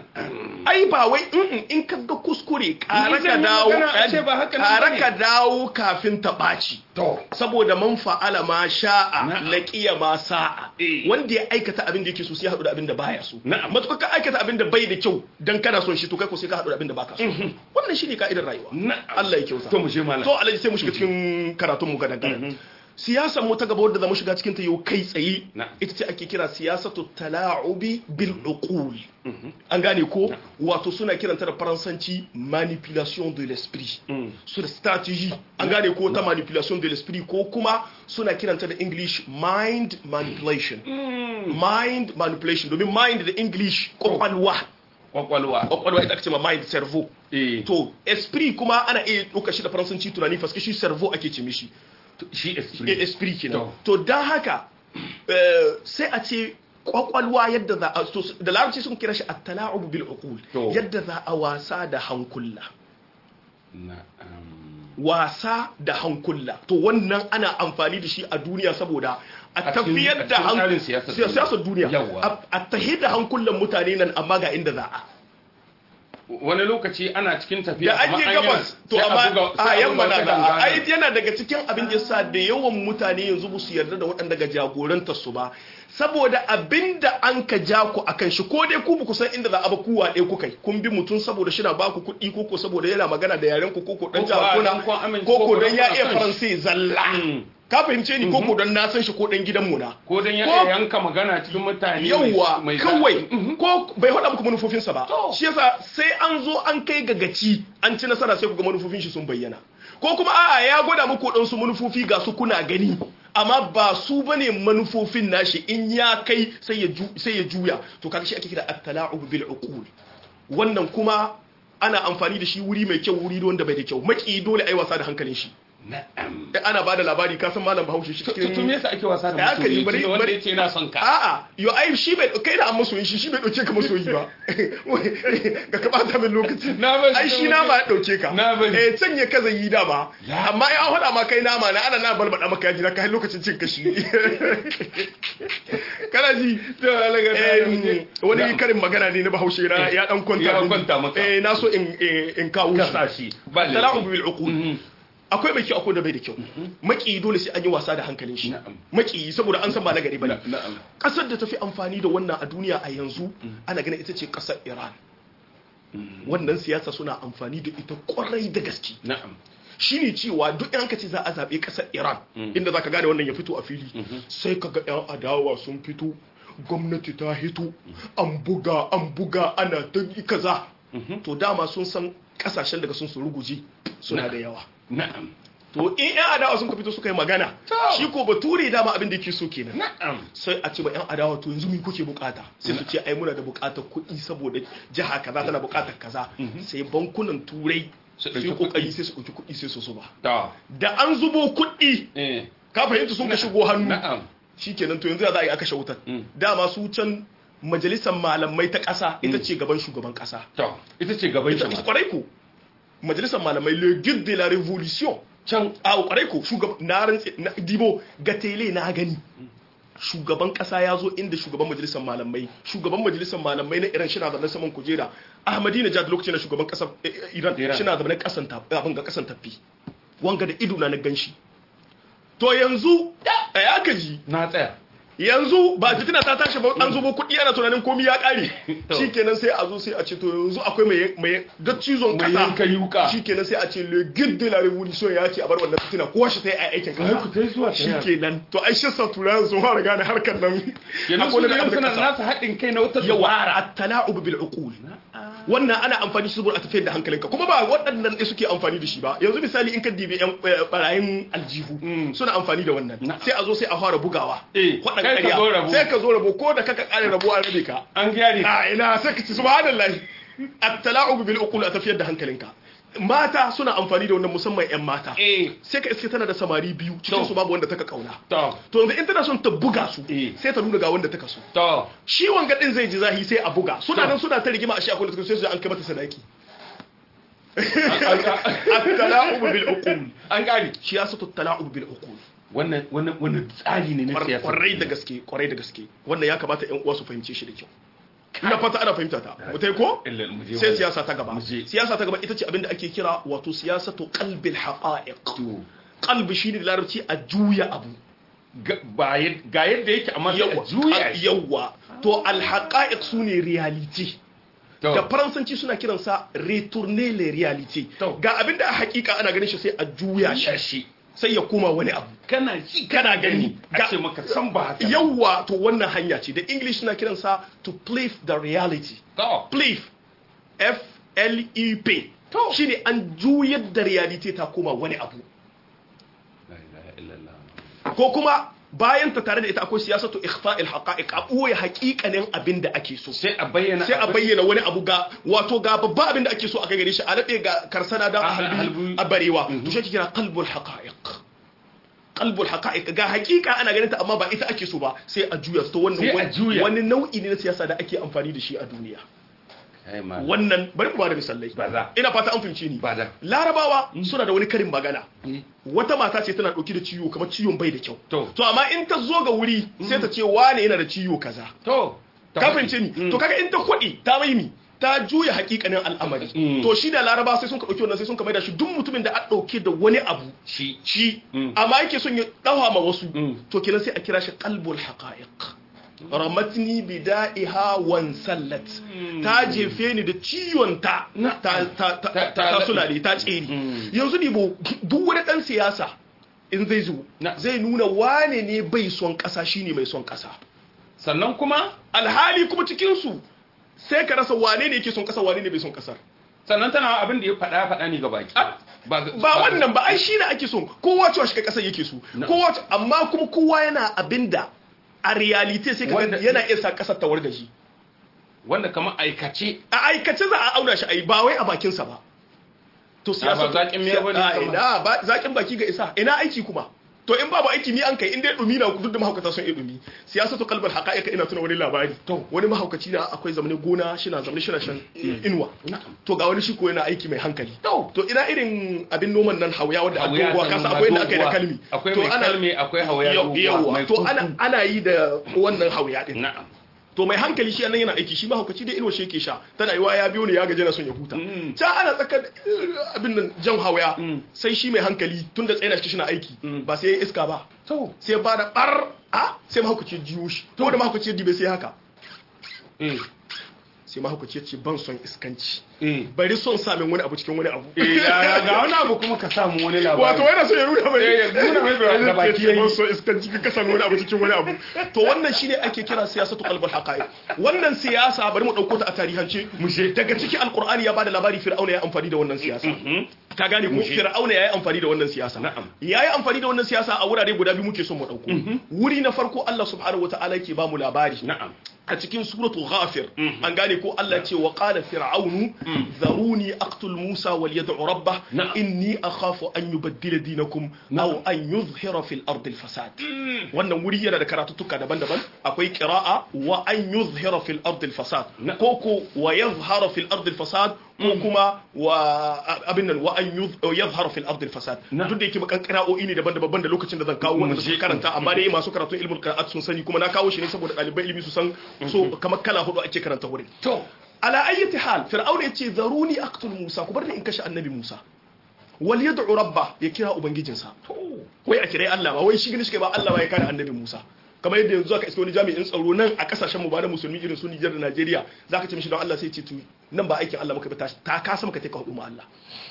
ai ba wai in ka ga kuskure ƙara ka dawo ƙara ka dawo kafin ta ɓaci saboda man fa'ala ma sha'a laqiya ma sa'a wanda ya aikata abin da yake so sai ya haɗu da abin da baya so matuƙa ka aikata abin da bai da kyau dan kana son shi to kai ko sai ka haɗu da abin da baka so wannan shine ka'idar rayuwa Allah ya kyauta
to mu je malam
to Allah sai mu shiga cikin karatun mu gadan gadan siyasar mu ta gaba wadda zamu shiga cikin ta yau kai tsaye ita ce ake kira siyasatu tala'ubi bil uqul an gane ko wato suna kiranta da faransanci manipulation de l'esprit su da strategy an gane ko ta manipulation de l'esprit ko kuma suna kiranta da english mind manipulation mind manipulation domin mind da english kwakwalwa
kwakwalwa
kwakwalwa ita ake cewa mind cerveau to esprit kuma ana iya ɗauka shi da faransanci tunani faske shi cerveau ake ce mishi
shi esprit
esprit kenan to dan haka sai a ce kwakwalwa yadda za a da larabci sun kira shi at-tala'ub bil uqul yadda za a wasa da hankula wasa da hankula to wannan ana amfani da shi a duniya saboda a tafiyar da siyasar duniya a tahiyar da hankulan mutane nan amma ga inda za a
wani lokaci ana cikin tafiya
da an je gabas to amma a yamma na da ai yana daga cikin abin da yasa da yawan mutane yanzu ba su yarda da waɗanda ga jagorantar su ba saboda abin da an ka ja ku akan shi ko dai ku ku san inda za a ba ku waɗe ku kai kun bi mutum saboda shi na ba ku kuɗi ko ko saboda yana magana da yaren ku ko ko dan jagora ko ko dan ya iya faransai zalla ka fahimce ni koko don na san shi ko dan gidan mu na
ko dan ya yanka magana cikin mutane
yawa kawai ko bai hada muku manufofinsa ba shi yasa sai an zo an kai ga gaci an ci nasara sai ku ga manufofin shi sun bayyana ko kuma a'a ya gwada muku dan su manufofi ga su kuna gani amma ba su bane manufofin nashi in ya kai sai ya sai ya juya to kaga shi ake kira at-tala'ub bil uqul wannan kuma ana amfani da shi wuri mai kyau wuri wanda bai da kyau maki dole ai wasa da hankalin shi
na'am
da ana bada labari ka san malam Bahaushe shi cikin
to me yasa ake wasa da
Ya aka yi,
masoyi
bari-
Tunda wanda
bari-
yace yana son ka
a'a yo ai shi bai kai da an masoyi shi shi bai dauke ka masoyi ba ga ka bata min lokaci
Na bari.
ai shi nama ya dauke ka
Na bari.
eh can ya kaza yi dama
Ya.
amma ya hada ma kai nama na ana na balbada maka yaji na kai lokacin cin kashi kana ji
to alaga
Eh, wani karin magana ne na bahaushe na ya dan kwanta
Ya
min.
kwanta maka.
eh na so in in in kawo
Kasa shi. Ba laifi.
talaqu bil uqul
Mhm.
akwai mai kyau akwai da bai da kyau maki dole sai an yi wasa da hankalin shi
Na'am.
maki saboda an san ba na gari bane
na'am
kasar da tafi amfani da wannan a duniya a yanzu ana ganin ita ce kasar Iran wannan siyasa suna amfani da ita kwarai da gaske
na'am
shine cewa duk yan kace za a zabe kasar Iran inda zaka gane wannan ya fito a fili sai kaga yan adawa sun fito gwamnati ta hito an buga an buga ana ta yi kaza to dama sun san kasashen daga sun su ruguje suna da yawa
na'am
to in yan adawa sun ka fito suka yi magana
To.
shi ko bature dama abin da yake so kenan
na'am
sai a ce ba yan adawa to yanzu me kuke bukata sai su ce ai muna da bukatar kuɗi saboda jiha kaza tana bukatar kaza sai bankunan turai
Su
su
ɗauki
yi kokari sai su ɗauki kuɗi sai su zuba
to
da an zubo kuɗi
eh
ka fahimta sun ka shigo hannu
na'am
shikenan to yanzu ya za a yi aka wutar
Mm.
dama su can majalisar malamai ta ƙasa ita ce gaban shugaban ƙasa
to ita ce gaban
ita
shi
ita kwarai ko majalisar malamai le guide de la révolution
can
a kwarai ko shugaban na rantse na dibo ga tele na gani shugaban kasa ya zo inda shugaban majalisar malamai shugaban majalisar malamai na iran shina zaune saman kujera ahmadina jad lokacin da shugaban kasar eh, eh, iran
Iran.
shina zaune kasan ta abin ga kasan tafi wanga da ido na na ganshi to yanzu ya ka ji
na tsaya
yanzu ba fitina ta tashi ba an zubo kuɗi ana tunanin komi ya ƙare
To.
shikenan sai a zo sai a ce to yanzu akwai mai mai ga cizon
Mai
kasa
yanka yuka.
shikenan sai a ce le guide de la révolution ya ce a bar wannan fitina kowa shi ta yi aikin
Ai, ku tai zuwa
kasa
ta yaya.
shikenan to ai shi sa turayen sun fara gane harkar nan
yanzu su
Akwai
da
wani
suna
abin da
nasu haɗin kai na wata
yawa
dubara
at-tala'ub bil uqul wannan ana amfani shi saboda a tafiyar da hankalinka kuma ba waɗannan ne suke amfani da shi ba yanzu misali in ka dibi yan eh, barayin aljihu
Mm.
suna amfani da wannan
Na'am.
sai a zo sai a fara bugawa
Eh,
Waɗan
kai ka
ƙarya.
zo rabo.
sai ka zo rabo ko da kaka kare rabo an rabe ka
an gyare
a ina sai ka ci subhanallahi at-tala'ub bil uqul a tafiyar da hankalinka mata suna amfani da wannan musamman yan mata
eh
sai ka iske tana da samari biyu cikin
To.
su babu wanda taka kauna
to
to yanzu in tana son ta buga su
Eh.
sai ta nuna ga wanda taka so
to
shi wanga din zai ji zahi sai a buga suna
To.
nan suna ta rigima a shi akwai da suka sai su an kai mata sadaki
an-
at-tala'ub bil uqul
an gane
shi ya sato tala'ub bil uqul
wannan wannan wannan tsari ne na siyasa
kwarai da gaske kwarai da gaske wannan ya kamata ƴan uwa su fahimce shi da kyau ina fata ana fahimta ta mutai ko
Illa mu je
sai
mu-
siyasa ta gaba
mu je.
siyasa ta gaba ita ce abinda ake kira wato siyasatu qalbil haqa'iq
to
qalbi shine da larabci a juya abu
ga ba yad- ga yadda yake amma sai a juya shi
yawa to al haqa'iq sune reality
to
da faransanci suna kiransa retourner les réalités
To.
ga abinda a hakika ana ganin shi sai a juya
juya
shi
shi
sai ya koma wani abu
kana ji
kana gani
a
ga
ce maka san ba haka
yawa to wannan hanya ce da english suna kiransa to play the reality
to
play f l e p
To.
shine an juyar da reality ta koma wani abu
la ilaha illallah
ko kuma bayan ta tare da ita akwai siyasatu ikhfa'il haqa'iq a ɓoye haƙiƙanin abin da ake so
sai a bayyana
sai a
abin-
bayyana wani abu ga wato ga babba abin da ake so a kai gare shi a naɗe ga karsana da
A
a halbi
halbi.
a barewa to shi ake kira qalbul haqa'iq qalbul haqa'iq ga haƙiƙa ana ganin ta amma ba ita ake so ba sai a juya to wannan
Sai a
wani-
juya.
wani nau'i ne na siyasa da ake amfani da shi a duniya
Ai, ma-
wannan bari mu ba da misalai
Ba za.
ina fata an fahimci ni
Ba za.
larabawa suna da wani karin magana
Mm.
wata mata ce tana ɗauki da ciwo kamar ciwon bai da kyau
To.
to amma in ta zo ga wuri sai ta ce wane yana da ciwo kaza
to
ka fahimce ni
Mm.
to kaga in ta kwaɗi ta mai mi ta juya hakikanin al'amari
Mm.
to shi da laraba sai sun ka ɗauki wannan sai sun ka maida shi duk mutumin da a ɗauke da wani abu
shi
shi
Mm.
amma yake son ya ɗawa ma wasu
Mm.
to kenan sai a kira shi qalbul haqa'iq ramatni bida'iha wan sallat ta jefe ni da ciwon ta
Na-
ta ta ta
Ta-
ta
ta-
ta sulale ta tsere
Mm.
yanzu dibo duk wani dan siyasa in zai zo
Na-
zai nuna wane ne bai son kasa shine mai son kasa
sannan kuma
alhali kuma cikin su sai ka rasa wane ne yake son kasa wane ne bai son kasar
sannan tana abin da ya faɗa faɗa ne ga baki ba ga-
ba wannan ba ai shi ne ake so kowa cewa shi kai kasar yake so
Na.
kowa ce- amma kuma kowa yana abinda a realite sai ka
Wanda-
yana iya sa kasar ta wargaji
wanda kamar aikace
a aikace za a auna shi ai ba wai a bakinsa ba to siyasa
ba zaƙin miya bane
a ina ba zaƙin baki ga isa ina aiki kuma to in babu aiki ni an kai in dai dumi na duk da mahaukata sun yi dumi siyasatu qalbal haqa'iqa ina tuna wani labari
To.
wani mahaukaci na akwai zamanin gona shina zamanin shina shan inuwa
Na'am.
to ga wani shi ko yana aiki mai hankali
To.
to ina irin abin noman nan hauya wanda a
Hauya
doguwa
sannan
kasa
ba
akwai da aka yi da
doguwa.
kalmi
akwai
to
mai kalmi akwai hauya
Yau-
doguwa,
yawwa
mai
to
kuku.
ana ana yi da wannan hauya din
na'am
to mai hankali shi nan yana aiki shi mahaukaci dai inuwa shi yake sha tana yiwa ya biyo ne ya gaje na son ya huta
Mm.
ta ana tsakar eh, abin nan jan hawaya
Mm.
sai shi mai hankali tun da tsaye shi na aiki
Mm.
ba sai ya iska ba
to
sai ba da bar a sai mahaukaci ya jiyo shi to da mahaukaci ya dibe sai haka
eh
sai mahaukaci ya ce ban son iskanci
eh
bari son samun wani abu cikin wani abu
eh ya ga wani abu kuma ka samu wani labari
wato yana so ya nuna mai
Eh, ya nuna mai da- da baki yayi.
ban so iskanci ka samu wani abu cikin wani abu to wannan shine ake kira siyasatu qalbul haqa'iq wannan siyasa bari mu dauko ta a tarihance
Mushe.
daga cikin alqur'ani ya bada labari fir'auna ya amfani da wannan siyasa ka gane ko
Mushe.
fir'auna yayi amfani da wannan siyasa
Na'am.
yayi amfani da wannan siyasa a wurare guda biyu muke son mu dauko wuri na farko Allah subhanahu wataala yake ba mu labari
na'am
a cikin suratu ghafir an gane ko Allah ce wa qala fir'aunu zaruni aqtul musa wal yad'u rabbah
Na'am.
inni akhafu an yubaddila dinakum aw an yuzhira fil ardi al fasad wannan wuri yana da karatuttuka daban-daban akwai qira'a wa an yuzhira fil ardi al fasad
Na'am.
ko ko wa yadhhara fil ardi al fasad ko kuma wa abin nan wa an yuz- yadhhara fil ardi al fasad
Na'am.
duk da yake bakan qira'o'i ne daban-daban da lokacin da zan kawo wanda
Mu je.
suka karanta amma dai masu karatun ilmul qira'at sun sani kuma na kawo shi ne saboda ɗalibai ilimi su san so kamar kala hudu ake karanta wurin
to
ala ayyati hal fir'auna yace zaruni aqtul musa ku bar ni in kashe annabi musa wal yad'u rabba ya kira ubangijinsa wai a kirai Allah ba wai shi gani shi ba Allah ba ya kare annabi musa kamar yadda yanzu aka iske wani jami'in tsaro nan a kasashen mu ba da musulmi irin su Nijar da Najeriya zaka ce mishi don Allah sai ce tu nan ba aikin Allah muka bi ta ta kasa maka take hudu ma Allah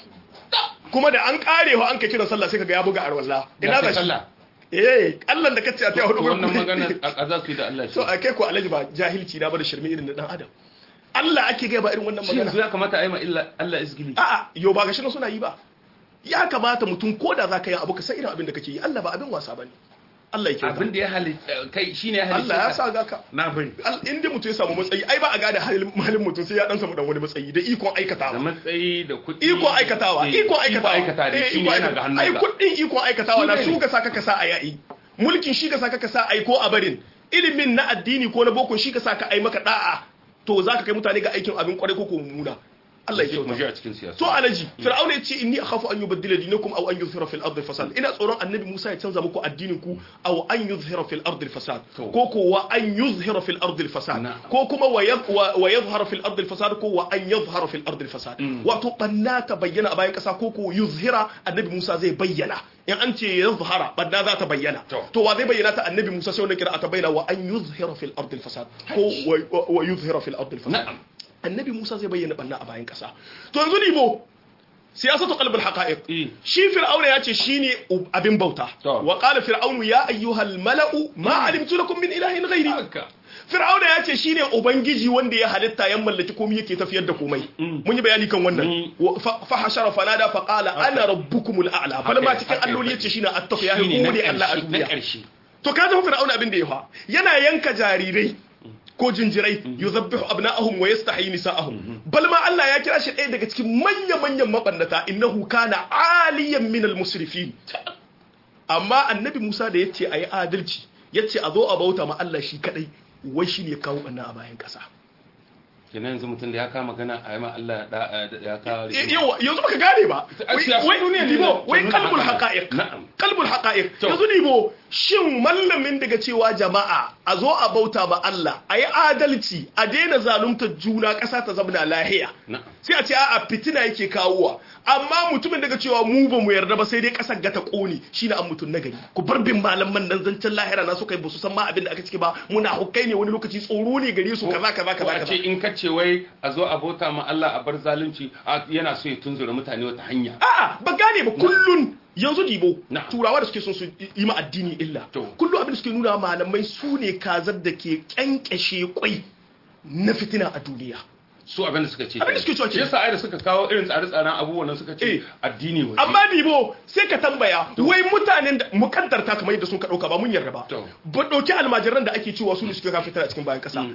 kuma da an kare ho an ka kiran sallah sai kaga ya buga arwalla ina
Ya
ba
fi
shi
sallah.
eh Allah da kace a ta hudu
wannan magana a za su yi da Allah shi
so a kai ko alaji ba jahilci na ba da shirme irin na dan adam Allah ake gaya ba irin wannan
shi yanzu
magana
ya kamata a yi ma illa Allah izgili
a'a yo ba gashi nan suna yi ba ya kamata mutum ko da zaka yi abu ka san irin abin da kake yi Allah ba abin wasa bane Allah ya kyauta
abin da ya halitta kai shine ya halitta
Allah ya sa ga ka
na bari
Al- in dai mutum ya samu matsayi ai ba a gane halin halin mutum sai ya dan samu dan wani matsayi da ikon
da
aikatawa
matsayi da kuɗi
iko aikatawa
Eh,
iko aikatawa
aikata da
Eh,
shi ne
iko
yana
aikata-
ga
ai
hannunka
kudin iko aikatawa na
Shi
su
ne.
ka saka ka sa a yayi mulkin shi ka saka ka sa ai ko a barin ilimin na addini ko na boko shi ka saka ai maka da'a to zaka kai mutane ga aikin abin kwarai ko ko mummuna Allah ya
mu je a
kyauta
cikin siyasa
to alaji fir'auna ya ce inni akhafu an yubaddila dinakum aw an yuzhira fil ardi fasad ina tsoron annabi Musa ya canza muku addinin ku aw an yuzhira fil ardi fasad
To.
ko ko wa an yuzhira fil ardi fasad
Na'am.
ko kuma wa yadh- wa wa yadhhara fil ardi fasad ko wa an yadhhara fil ardi fasad wato banna ta bayyana a bayan kasa ko ko yuzhira annabi Musa zai bayyana in an ce yadhhara banna za ta bayyana
To.
to wa zai bayyana ta annabi Musa sai wannan kira ta bayyana wa an yuzhira fil ardi fasad ko wa- wa yuzhira fil ardi fasad
na'am
annabi Musa zai bayyana banna a bayan kasa to yanzu libo siyasatu qalbul haqa'iq
Eh.
shi fir'auna ya ce shine ub- abin bauta
To.
wa qala fir'aunu ya ayyuhal mala'u ma alimtu lakum min ilahin ghairi
haka
fir'auna ya ce shine ubangiji wanda ya halitta ya mallaki komai yake tafiyar da komai mun yi bayani kan wannan
Mm.
Wa- fa fa hashara fanada fa qala ana rabbukumul a'la bal ma cikin
haka
alloli
ya
yace shine at-taqwa ya
shine na
hore Allah a
ƙarshe na
duniya
ƙarshe
to ka zama fir'auna abin da ya fa yana yanka jarirai ko jinjirai yuzabbihu abna'ahum wa yastahi nisa'ahum bal ma Allah ya kira shi ɗaya daga cikin manya manyan mabannata innahu kana aliyan min al-musrifin amma annabi Musa da yace ayi adalci yace a zo a bauta ma Allah shi kadai wai shine ya kawo banna a bayan kasa
kenan yanzu mutum da ya kama magana a yi ma Allah da ya kawo
Eh, yawa yanzu baka gane ba
A
wai
siyasar
wai
duniya ne
libo
na-
wai
nuna
kalbul
haka.
haqa'iq
Na'am.
kalbul haqa'iq
To.
yanzu libo shin mallamin daga cewa jama'a a zo a bauta ma Allah a yi adalci a daina zalunta juna ƙasa ta zama lahiya
Na'am.
sai a ce a'a fitina yake kawowa amma mutumin daga cewa mu ba mu yarda ba sai dai ƙasar ga ta ƙone shine an mutum nagari ku bar bin malaman nan zancen lahira na suka yi ba su san ma abin da aka ciki ba muna hukai ne wani lokaci tsoro ne gare su kaza kaza
ko
kaza
a
kaza
ce in ka ce wai a zo a bauta ma Allah a bar zalunci a- yana so ya tunzura mutane wata hanya
A'a ba gane ba kullun yanzu dibo
Na.
turawa da suke son su yi ma addini illa
To.
kullum abin da suke nuna malamai su ne kazar da ke kyankyashe kwai na fitina a duniya
su abin da suka ce
Abin da suke cewa
shi
kenan.
yasa ai da suka kawo irin tsare-tsaren abubuwan nan suka
Eh.
ce addini waje
amma dibo sai ka tambaya wai mutanen da mukaddarta kamar yadda sun ka dauka ba mun yarda ba
To.
ba dauki almajiran da ake cewa su ne suke kawo fitina a cikin bayan kasa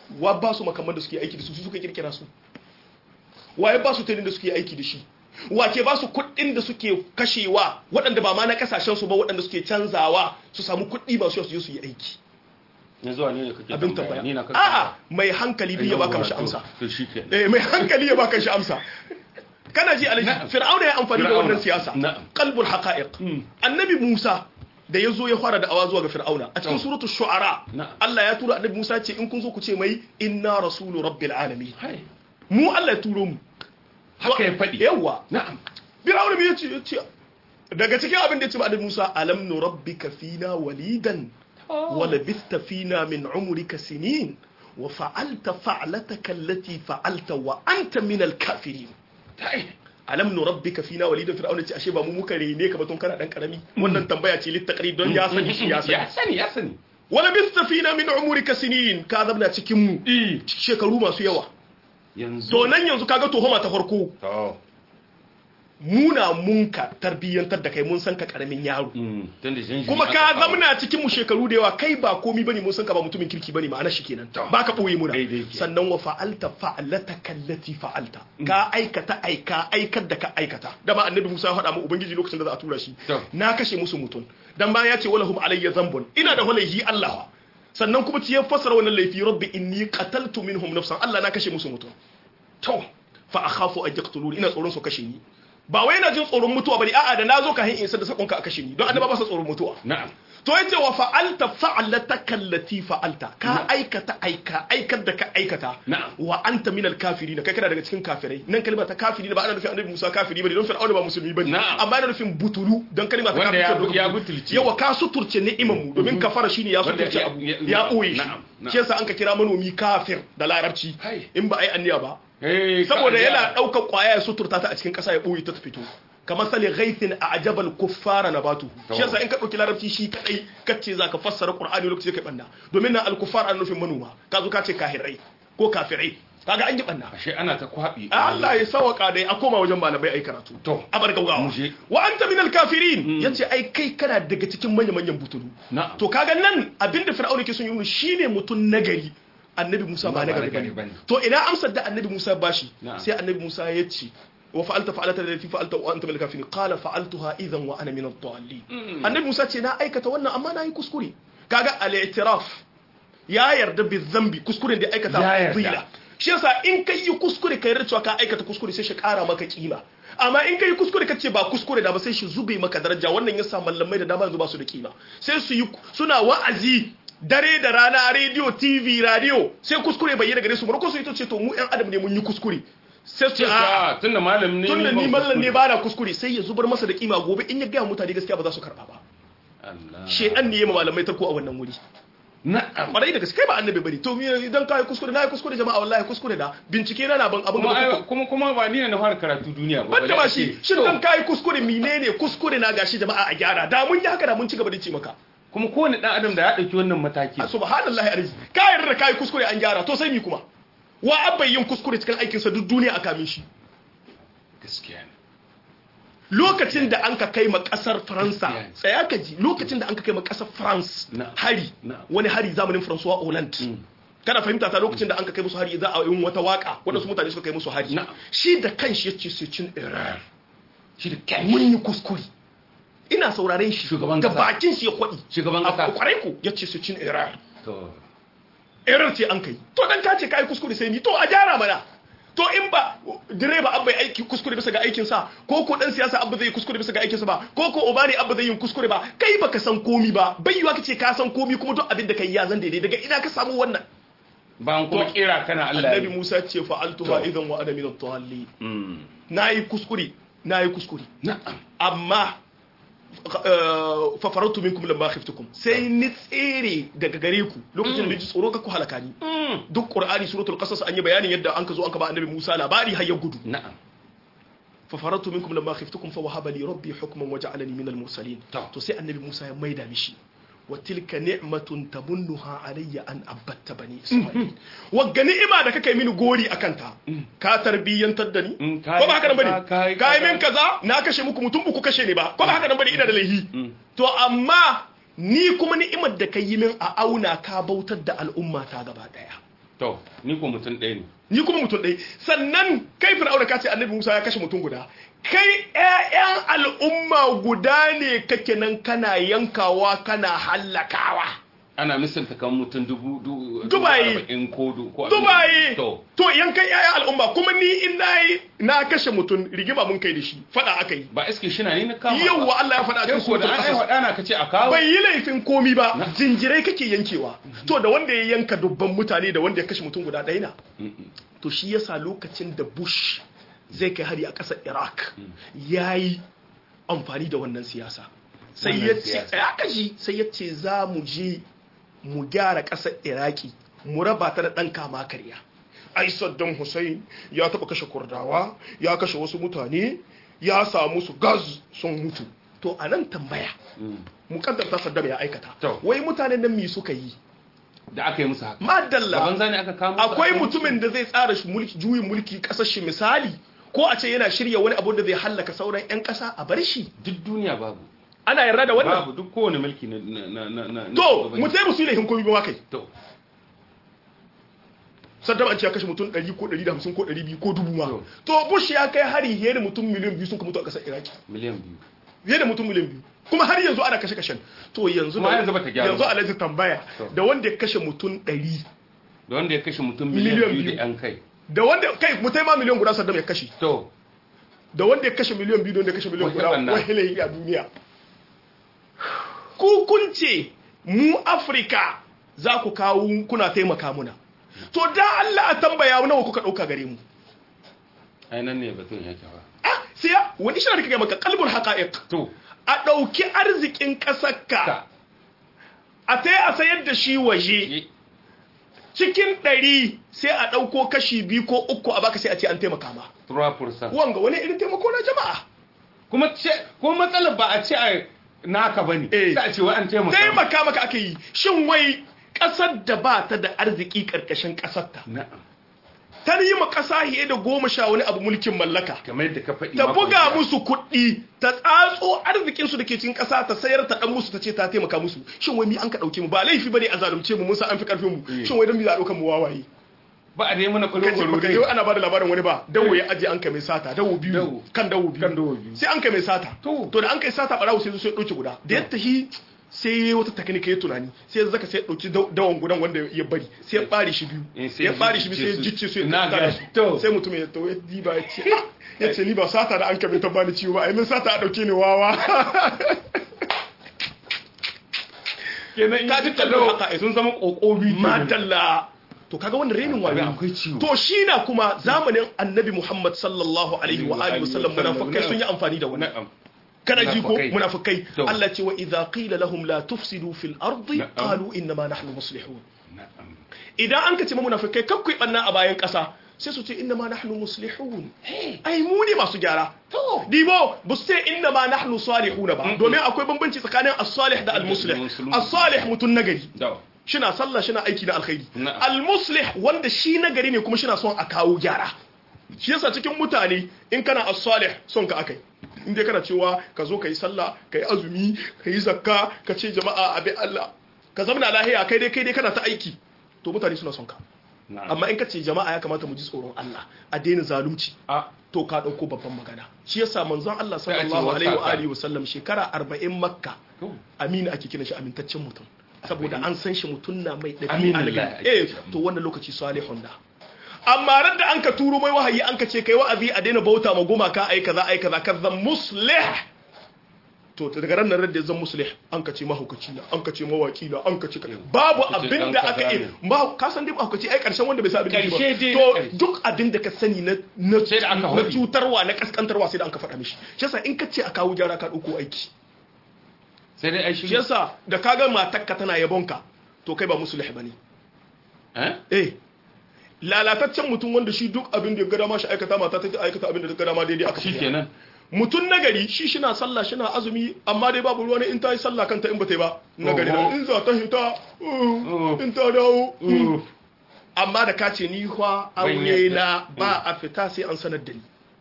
wa ba su makamman da suke aiki da su su suka kirkira su waye ba su tarin da suke aiki da shi wa ke ba su kuɗin da suke kashewa waɗanda ba ma na kasashen su ba waɗanda suke canzawa su samu kuɗi ba su yi su yi aiki
na zuwa ne kake
abin tambaya a'a mai hankali biya baka mishi amsa
to shike
eh mai hankali ya baka shi amsa kana ji alaji fir'auna ya amfani da wannan siyasa qalbul haqa'iq annabi Musa da ya zo ya fara da awa zuwa ga fir'auna a cikin suratu shu'ara Allah ya tura annabi Musa ce in kun zo ku ce mai inna rasulu rabbil alamin mu Allah ya turo mu
haka ya faɗi
yawa
na'am
fir'auna me yace yace daga cikin abin da ya ce ma annabi Musa alam nu rabbika fina walidan wa labithta fina min umrika sinin wa fa'alta fa'lataka allati fa'alta wa anta min al-kafirin alam nu rabbika fina walidan fir'auna ce ashe ba mu muka rene ka ba tun kana dan karami wannan tambaya ce littaqri don ya sani shi ya sani
ya sani ya sani
wala bista fina min umrika sinin ka zabna cikin mu shekaru masu yawa
yanzu
to nan yanzu kaga tuhuma ta farko
to
muna munka tarbiyyantar da kai mun san ka karamin yaro
tunda jinjiri
kuma ka zamna cikin mu shekaru da yawa kai ba komi bane mun san ka ba mutumin kirki bane ma'ana shi kenan baka boye muna
Daidai ke.
sannan wa fa'alta fa'alataka allati fa'alta ka aikata aika aikar da ka aikata da ba annabi Musa ya faɗa mu ubangiji lokacin da za a tura shi
To.
na kashe musu mutum dan bayan ya ce walahum alayya zambun ina da walaihi Allah sannan kuma ci ya fassara wannan laifi rabbi inni qataltu minhum nafsan Allah na kashe musu mutum to fa akhafu an yaqtuluni ina tsoron su kashe ni ba wai ina jin tsoron mutuwa bane a'a da nazo ka hin in da sakonka a kashe ni don annaba ba sa tsoron mutuwa
na'am
to yace wa fa'alta fa'alataka allati fa'alta ka aikata aika aikar da ka aikata
Na'am.
wa anta minal kafirin kai kana daga cikin kafirai nan kalma ta kafiri ba ana nufin annabi Musa kafiri bane don fir'auna ba musulmi bane
Na'am.
amma ana nufin butulu don kalma ta
Wanda ya-
kafiri
ya butulci.
yawa ka suturce ni'iman mu domin kafara shine ya
Wanda
suturce
ya-
abu
ya-
ya boye shi
na'am, na'am.
shi yasa an ka kira manomi kafir da larabci
Hai.
in ba ai anniya ba
Eh, ka-
saboda yana ɗaukar ƙwaya ya suturta ta a cikin ƙasa ya ɓoye ta ta fito kamar sali ghaithin a ajabal kuffara na batu shi yasa in ka ɗauki larabci shi kaɗai kace za ka fassara ƙur'ani lokaci kai ɓanna domin na alkuffar an nufin manoma ka zo ka ce kahirai ko kafirai kaga an yi ɓanna
ashe ana ta kwabi
Allah ya sawaka dai a koma wajen malamai ai karatu
To.
a bar gaugawa
Mu je.
wa anta minal kafirin yace ai kai kana daga cikin manyan manyan butulu
Na'am.
to kaga nan abinda fir'auna ke son yi shine mutum nagari annabi Musa ba
Ba
nagari
nagari
bane
bane.
to ina amsar da annabi Musa bashi
Na'am.
sai annabi Musa ya ce wa fa'alta fa'alata allati fa'alta wa anta minal kafirin qala fa'altuha idhan wa ana minad dallin annabi Musa ce na aikata wannan amma na yi kuskure kaga al-i'tiraf ya yarda bi dhanbi kuskuren da ya aikata
Ya yarda.
fadila shi yasa in kai yi kuskure kai yarda cewa ka aikata kuskure sai shi kara maka kima amma in kai kuskure kace ba kuskure da ba sai shi zube maka daraja wannan yasa mallamai da dama yanzu ba su da kima sai su yi suna wa'azi dare da rana radio tv radio sai kuskure bayyana gare su ko su yi to ce to mu yan adam ne mun yi kuskure sai su ce a
a tunda malam ne
tunda
ba
ni mallan ne
kuskure.
ba na kuskure sai ya zubar masa da kima gobe in ya ga mutane gaskiya ba za su karba ba
Allah
shedan ne ya ma malamai tarko a wannan wuri
na'am
kwarai da gaske kai ba annabi bane to me idan kai kuskure na yi kuskure jama'a wallahi kuskure da bincike na na ban abin
kuma
da
ai- kuma kuma ba ni ne na fara karatu duniya ba
banda ba shi shin dan kai kuskure menene kuskure na gashi jama'a a gyara da mun yi haka da mun ci gaba da ce maka
kuma kowane dan adam da ya dauki wannan mataki
subhanallahi arzi ka yarda da kai kuskure an gyara to sai mi kuma wa abbai yin kuskure cikin aikin sa duk duniya aka min shi
gaskiya ne
lokacin da an ka kai ma kasar faransa
Gaskiya ne.
tsaya ka ji lokacin da an ka kai ma kasar france
Na.
hari
Na.
wani hari zamanin francois hollande kana fahimta ta lokacin da an ka kai musu hari za a yi wata waka waɗansu mutane suka kai musu hari
Na.
shi da kanshi ya ce su cin iran
shi da kai
mun yi kuskure ina sauraren shi
Shugaban
ga
kasa.
bakin shi ya kwaɗi
Shugaban
A
kasa.
kwarai ku ya ce su cin iran
to
error ce an kai to dan ka ce kai kuskure sai ni to a gyara mana to in ba direba abba ya aiki kuskure bisa ga aikin sa ko ko dan siyasa abba zai yi kuskure bisa ga aikin sa ba ko ko obani abba zai yi kuskure ba kai baka san komi ba bai yiwa kace ka san komi kuma duk abin da kai ya zan daidai daga ina ka samu wannan
ban kuma
To,
kira kana Allah
annabi Musa ce fa'altuha
To.
idan wa ana min at-tawalli
Mm.
nayi kuskure nayi kuskure
na'am
amma uh, fa farautu minkum lamma khiftukum sai ni tsere daga gare ku lokacin da ji tsoro ka ku halaka ni duk qur'ani suratul qasas an yi bayanin yadda an ka zo an ka ba annabi Musa labari har ya gudu
na'am
fa farautu minkum lamma khiftukum fa wahaba li rabbi hukman wa ja'alani minal mursalin
To.
to sai annabi Musa ya maida mishi wa tilka ni'matun tamunnuha alayya an abatta bani isra'il wagga ni'ima da kake mini gori akan ta ka tarbiyyantar da ni
Mm,
ko ba haka nan bane
ka- ka-
ka yi
ka-
min kaza na kashe muku mutum uku kashe ni ba ko ba haka nan bane ina da laihi to amma ni kuma ni'imar da ka yi min a auna ka bautar da al'umma ta gaba daya
to ni ko mutum ɗaya ne
ni kuma mutum ɗaya sannan kai fir'auna ka ce annabi Musa ya kashe mutum guda kai ƴaƴan al'umma guda ne kake nan kana yankawa kana hallakawa
ana misalta kan mutum dubu
dubayi
ko ko
dubayi
to
to yankan ƴaƴan al'umma kuma ni in nayi na kashe mutum rigima mun kai da shi fada aka yi
ba iske shi na ni na kama
yawwa Allah ya faɗa a cikin
ko da
suratul
an ai
qasas
faɗa na kace a kawo
bai yi laifin komi ba jinjirai kake yankewa to da wanda ya yanka dubban mutane da wanda ya kashe mutum guda ɗaya na to shi yasa lokacin da bush zai kai hari a ƙasar iraq ya yi amfani da wannan siyasa sai
Wannan
ya ce
siyasa.
ya kashi sai ya ce za mu je mu gyara ƙasar iraki mu raba ta da ɗan kama karya ai saddam hussein ya taɓa kashe kurdawa ya kashe wasu mutane ya samu su gaz sun mutu to a nan tambaya mukaddar ta saddam ya aikata
To.
wai mutanen nan mi suka yi
da aka yi musu haka
madalla
gaban zane aka kama su
akwai
aka yi musu?
mutumin da zai tsara shi mulki juyin mulki kasar shi misali ko a ce yana shirya wani abu da zai hallaka sauran 'yan kasa a bar shi
duk duniya babu
ana yarda da wannan
babu duk kowane mulki na na na na na
to
shugabanci.
mu tai musu laifin komi ba kai
to
saddam an ce ya kashe mutum 100 ko 150 ko 200 ko dubu ma
To.
to bush ya kai hari fiye da mutum miliyan biyu sun ka mutu a kasar iraki
miliyan biyu
fiye da mutum miliyan biyu kuma har yanzu ana kashe kashen to yanzu
Kuma
da-
yanzu bata gyaru
yanzu
ba.
alhaji tambaya
To.
da wanda ya kashe mutum 100
da wanda ya kashe mutum
Miliyan
miliyan biyu
biyu.
da yan kai
da wanda kai mutai ma miliyan guda saddam ya kashe
to
da wanda ya kashe miliyan biyu da wanda ya kashe miliyan
Wai
guda
waɗannan.
wahilai a duniya ku kun ce mu afirka za ku kawo kuna taimaka muna to da Allah a tambaya nawa kuka ɗauka gare mu
ai nan ne batun yake ba
ah sai ya- wani shi da kake maka kalbul haqa'iq
to
a ɗauki arzikin ƙasarka
ka
a tai a sayar da shi waje
yi
cikin ɗari sai a ɗauko kashi biyu ko uku a baka sai a ce an taimaka ma
3%
wanga wani irin taimako na jama'a
kuma ce ko matsalar ba a ce a naka bane
Eh.
sai a ce wai an taimaka
taimaka maka ake yi shin wai ƙasar da ba ta da arziki ƙarƙashin ƙasarta
na'am
ta yi ma ƙasa fiye da goma sha wani abu mulkin mallaka
kamar yadda ka faɗi
ta
makon
buga
jiya.
musu kuɗi ta tsatso arzikinsu da ke cikin ƙasa ta sayar ta ɗan musu ta ce ta taimaka musu shin wai mi an ka ɗauke mu ba laifi bane a zalunce mu mun san an fi ƙarfin mu
Eh.
shin wai don mi za a ɗauka mu wawaye
ba a dai mana
kace
kwalo
baka yau ana bada labarin wani ba dawo ya aje an kai mai sata dawo biyu
Dawo.
kan dawo biyu
Kan dawo biyu.
sai an kai mai sata
To.
to da an kai sata barawo sai zo sai ya dauke guda da ya tahi sai ya yi wata taknika ya tunani sai ya zaka sai ya dauki daw- dawon gudan wanda ya bari sai ya bare shi biyu
Eh, sai
ya
ya
bare shi biyu sai ya
jicce su.
jicce su ya
Na
tattara
ga-
su
to.
sai mutum ya to ya diba ya ce "Ah." ya ce ni ba sata da an kai ta bani ciwo ba ai min sata a dauke ni wawa
kenan
Ka ji kallo haka, eh.
sun zama kokobi
madalla to kaga wannan renin wayo
akwai ciwo
to shi na kuma zamanin annabi Muhammad sallallahu alaihi wa alihi wasallam munafikai sun yi amfani da wannan
na'am
kana ji ko
Munafukai.
munafikai
To.
Allah ce wa idza qila lahum la tufsidu fil ardi
Na'am.
qalu inna ma nahnu muslihun
na'am
idan an ka ce ma munafikai kakkui banna a bayan kasa sai su ce inna ma nahnu muslihun ai mu ne masu gyara
To.
dibo bu su ce inna ma nahnu salihuna ba domin akwai bambanci tsakanin as-salih da al-muslih
Musulun.
as-salih mutun nagari
da
shina sallah shina aiki na alkhairi
Na'am.
al-muslih wanda shi nagari ne kuma shina son a kawo gyara shi yasa cikin mutane in kana as-salih son ka akai in dai kana cewa ka zo kai sallah kai azumi kai zakka ka ce jama'a abi Allah ka zama lahiya kai dai kai dai kana ta aiki to mutane suna son ka
na'am
amma in ka ce jama'a ya kamata mu ji tsoron Allah a daina zalunci
a
to ka dauko babban magana shi yasa manzon Allah
Sai a ce
sallallahu alaihi wa
wasaka.
alihi wasallam shekara 40 makka
to
amina ake kiran shi amintaccen mutum saboda an san shi mutum na mai
Aminin
ɗabi'a
Allah
na
ake
eh
kiran.
to wannan lokaci salihun da amma ran da an ka turo mai wahayi an ka ce kai wa'azi a daina bauta ma gumaka ai kaza ai kaza ka zan muslih to daga ran nan da zan muslih an ka ce mahaukaci na an ka ce mawaki na an ka ce babu
Ka ce
abin
dan
da
kaza
aka yi
ne.
ma ka san dai mahaukaci ai karshen wanda bai sa abin da shi
Karshe dai
ba
na
to
karshe.
duk abin da ka sani na na
Sai da aka
na
faɗi.
cutarwa na kaskantarwa sai da an ka faɗa mishi shi yasa in ka ce a kawo gyara ka ɗauko aiki
sai dai ai shi
shi yasa da kaga matakka tana yabonka to kai ba musulih bane
eh
eh lalataccen mutum wanda shi duk abin da ya gada ma shi aikata mata ta aikata abin da ta gada ma daidai aka shirya
shikenan
mutum nagari shi shina sallah shina azumi amma dai babu ruwa ne in ta yi sallah kanta in ba ta yi ba nagari
Oho.
na in za ta hita
Oh.
uh, in ta dawo uh.
Uh.
amma da ka ce ni kwa
Ban
aure
yadda.
na ba a fita sai an sanar da ni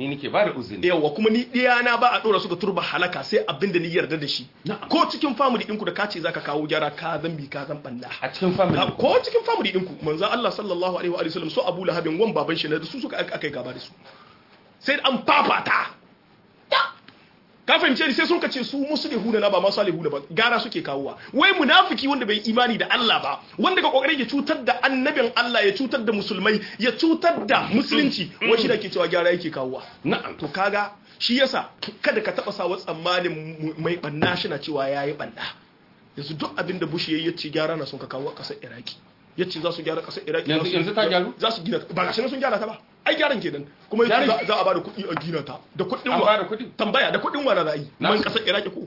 ni nake ba da uzuri
yawa kuma ni na ba a dora su ga turba halaka sai abinda ni yarda da shi ko cikin family ɗinku da kace zaka kawo gyara ka zambi ka zan balla
a cikin family
ko cikin family ɗinku manzo Allah sallallahu alaihi wa sallam so Abu Lahabin wan baban shi ne da su suka aka yi gaba da su sai an fafata ka fahimce ni sai sun kace su musulihuna na ba ma salihuna ba gara suke kawowa wai munafiki wanda bai imani da Allah ba wanda ga kokarin ya cutar da annabin Allah ya cutar da musulmai ya cutar da musulunci wai shi da ke cewa gyara yake kawowa
na'am
to kaga shi yasa kada ka taba sawa tsammanin mai banna shi na cewa yayi banna yanzu duk abin da Bush yayi yace gyara na sun ka kawo a kasar Iraki yace za su gyara kasar Iraki
yanzu ta gyaru
za su gina ba gashi sun gyara ta ba ai gyaran kenan kuma yace za a ba da kuɗi a gina ta da kuɗin
wa da kuɗi
tambaya da kuɗin wa na za a yi man kasar Iraki ko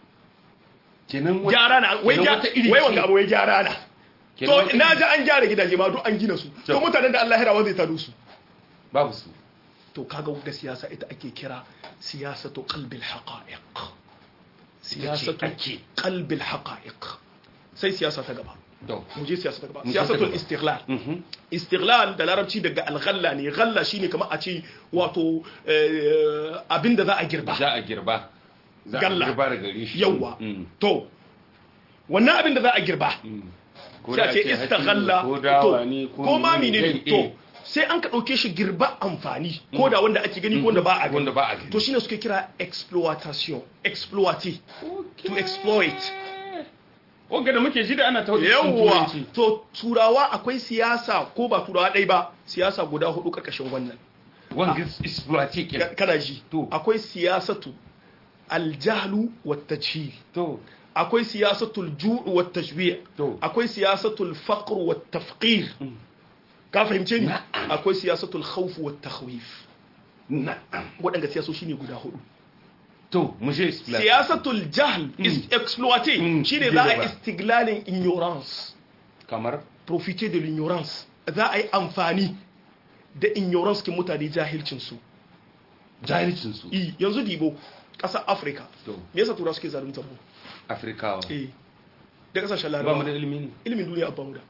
kenan
gyara na wai wai wanga abu wai gyara na to na ji an gyara gidaje ma duk an gina su to mutanen da Allah ya rawa zai tado su
babu su
to kaga da siyasa ita ake kira siyasatu qalbil haqa'iq siyasatu qalbil haqa'iq sai siyasa ta gaba mu je siyasa ta gaba siyasatul istiqlal istiqlal da larabci daga alghalla ne ghalla shine kamar a ce wato abinda za a girba
za a girba za a girba da gare shi
yawa to wannan abinda za a girba sai a ce istaghalla ko ma ne to sai an ka ɗauke shi girba amfani ko da wanda ake gani ko wanda ba a gani to shine suke kira exploitation exploiter to exploit
wanda da muke ji da ana tauri
yawa to turawa akwai siyasa ko ba turawa ɗai ba siyasa guda hudu ƙarƙashin wannan
wanga exploiter kenan
kana ji
to
akwai siyasatu aljahlu wat tajhil
to
akwai siyasatul ju'u wat tashbi'
to
akwai siyasatul faqr wat tafqir ka fahimce ni akwai siyasatul khawf wat takhwif
na'am
waɗanda siyasoshi ne guda hudu
to mu je
siyasatul jahl is exploité shine za a istiglalin ignorance
kamar
profiter de l'ignorance za a yi amfani da ignorance kin mutane jahilcin su
jahilcin su
i yanzu dibo ƙasar Africa
to
me yasa tura suke zaluntar mu
afrikawa
eh da kasashen
ba mu
larabawa
da ilimi ne
ilimin duniya abba mu da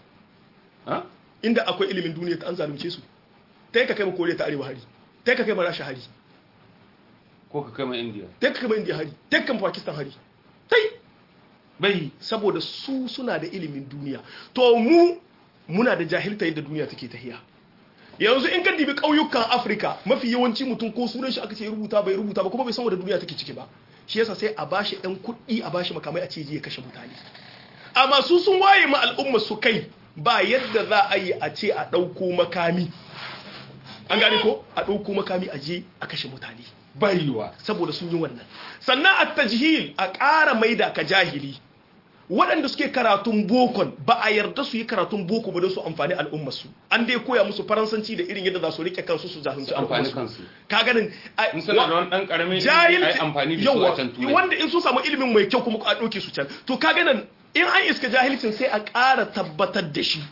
ha
inda akwai ilimin duniya ta an zalunce su ta yi ka kai ma koriya ta arewa hari ta yi ka kai ma rasha hari
ko ka kai ma india
ta yi ka kai ma indiya hari ta yi ka kai ma pakistan hari ta yi
bai
saboda su suna da ilimin duniya to mu muna da jahilta yadda duniya take tahiya yanzu in ka dibi ƙauyukan afirka mafi yawanci mutum ko sunan shi aka ce rubuta bai rubuta ba kuma bai san wanda duniya take ciki ba shi yasa sai a bashi ɗan kuɗi a bashi makamai a ce je ya kashe mutane amma su sun waye ma al'umma su kai ba yadda za a yi a ce a ɗauko makami an gane ko a ɗauko makami a je a kashe mutane
baiwa
saboda sun yi wannan sannan a tajhil a ƙara maida ka jahili waɗanda suke karatun bokon ba a yarda su yi karatun boko ba don su amfani al'ummarsu an dai koya musu faransanci da irin yadda za su rike kansu su zahunci
amfani
al'ummarsu
kansu
ka ganin a-
in suna da wani dan karamin ilimi
jahilci
ai amfani da su
yawa
a can turai
wanda in sun samu ilimin mai kyau kuma a ɗauke su can to ka ganin in an iska jahilcin sai a ƙara tabbatar da shi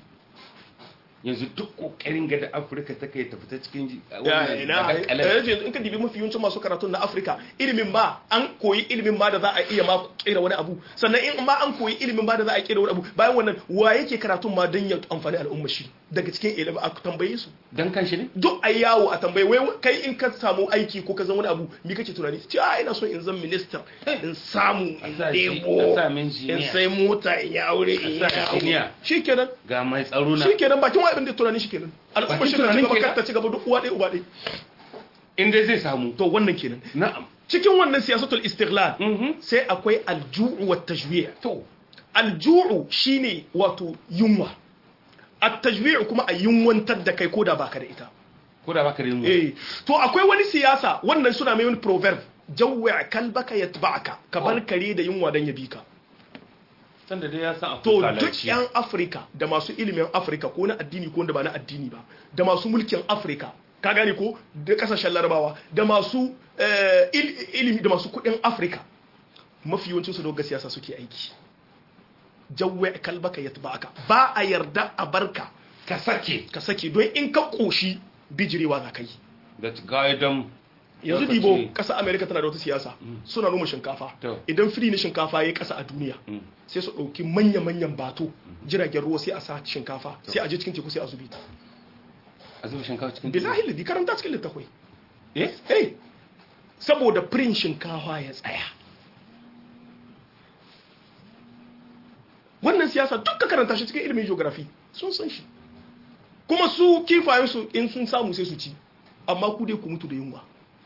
yanzu duk kokarin ga da afirka ta kai ta fita cikin ji-
Ya,
wannan
ina
daga kalar-
eh, yanzu in ka dibi mafi yawancin masu karatun na Afirka ilimin ma an koyi ilimin ma da za a iya ma kera wani abu sannan in ma an koyi ilimin ma da za a kera wani abu bayan wannan wa yake karatun ma don ya amfani al'umma shi daga cikin ilimi a tambaye su
dan kanshi ne
duk a yawo a tambaye wai kai in ka samu aiki ko ka zama wani abu me kake tunani ce a ina so in zan minister in samu in
sa shi-
debo
a sa min
in
jiniya.
sai mota in yi aure in
A
yi
sa jiniya.
shikenan
ga mai tsaro na
shikenan bakin wa abin da tunani shikenan al'umma
Bakin
shi ta ci
tunanin
gaba
kenan.
kar ta ci gaba duk uwa ɗaya uba ɗaya
inda zai samu
to wannan kenan
na'am
cikin wannan siyasatul istiqlal
Mhm.
sai akwai alju'u wat tajwi'
to
alju'u shine wato yunwa at-tajwi' kuma a yunwantar da kai koda baka da ita
ko da baka da yin
eh to akwai wani siyasa wannan suna mai wani proverb jawwi' kalbaka yatba'aka ka bar kare da yunwa dan ya bi ka
sanda dai ya san
to
akwai
duk
kalaci
yan afirka da masu ilimin afirka ko na addini ko wanda ba na addini ba da masu mulkin afirka ka gane ko da kasashen larabawa da masu eh, il- ilimi da masu kudin afirka mafi yawancin su doga siyasa suke aiki jawwe kalbaka yatba'aka ba a yarda a barka
ka sake
ka sake don in ka koshi bijirewa za ka yi
da gaidan
yanzu
Lokaci-
dibo ƙasa amerika tana da wata siyasa suna noma shinkafa
To.
idan fili na shinkafa ya yi ƙasa a duniya sai su ɗauki manya-manyan bato jiragen ruwa sai a sa shinkafa sai a je cikin teku sai a zubi ta
a zuba shinkafa cikin
billahi ladi karanta cikin littafai
eh
eh saboda firin shinkawa ya tsaya wannan siyasa duk ka karanta shi cikin ilimin geography sun san shi kuma su kifayensu in sun samu sai su ci amma ku dai ku mutu da yunwa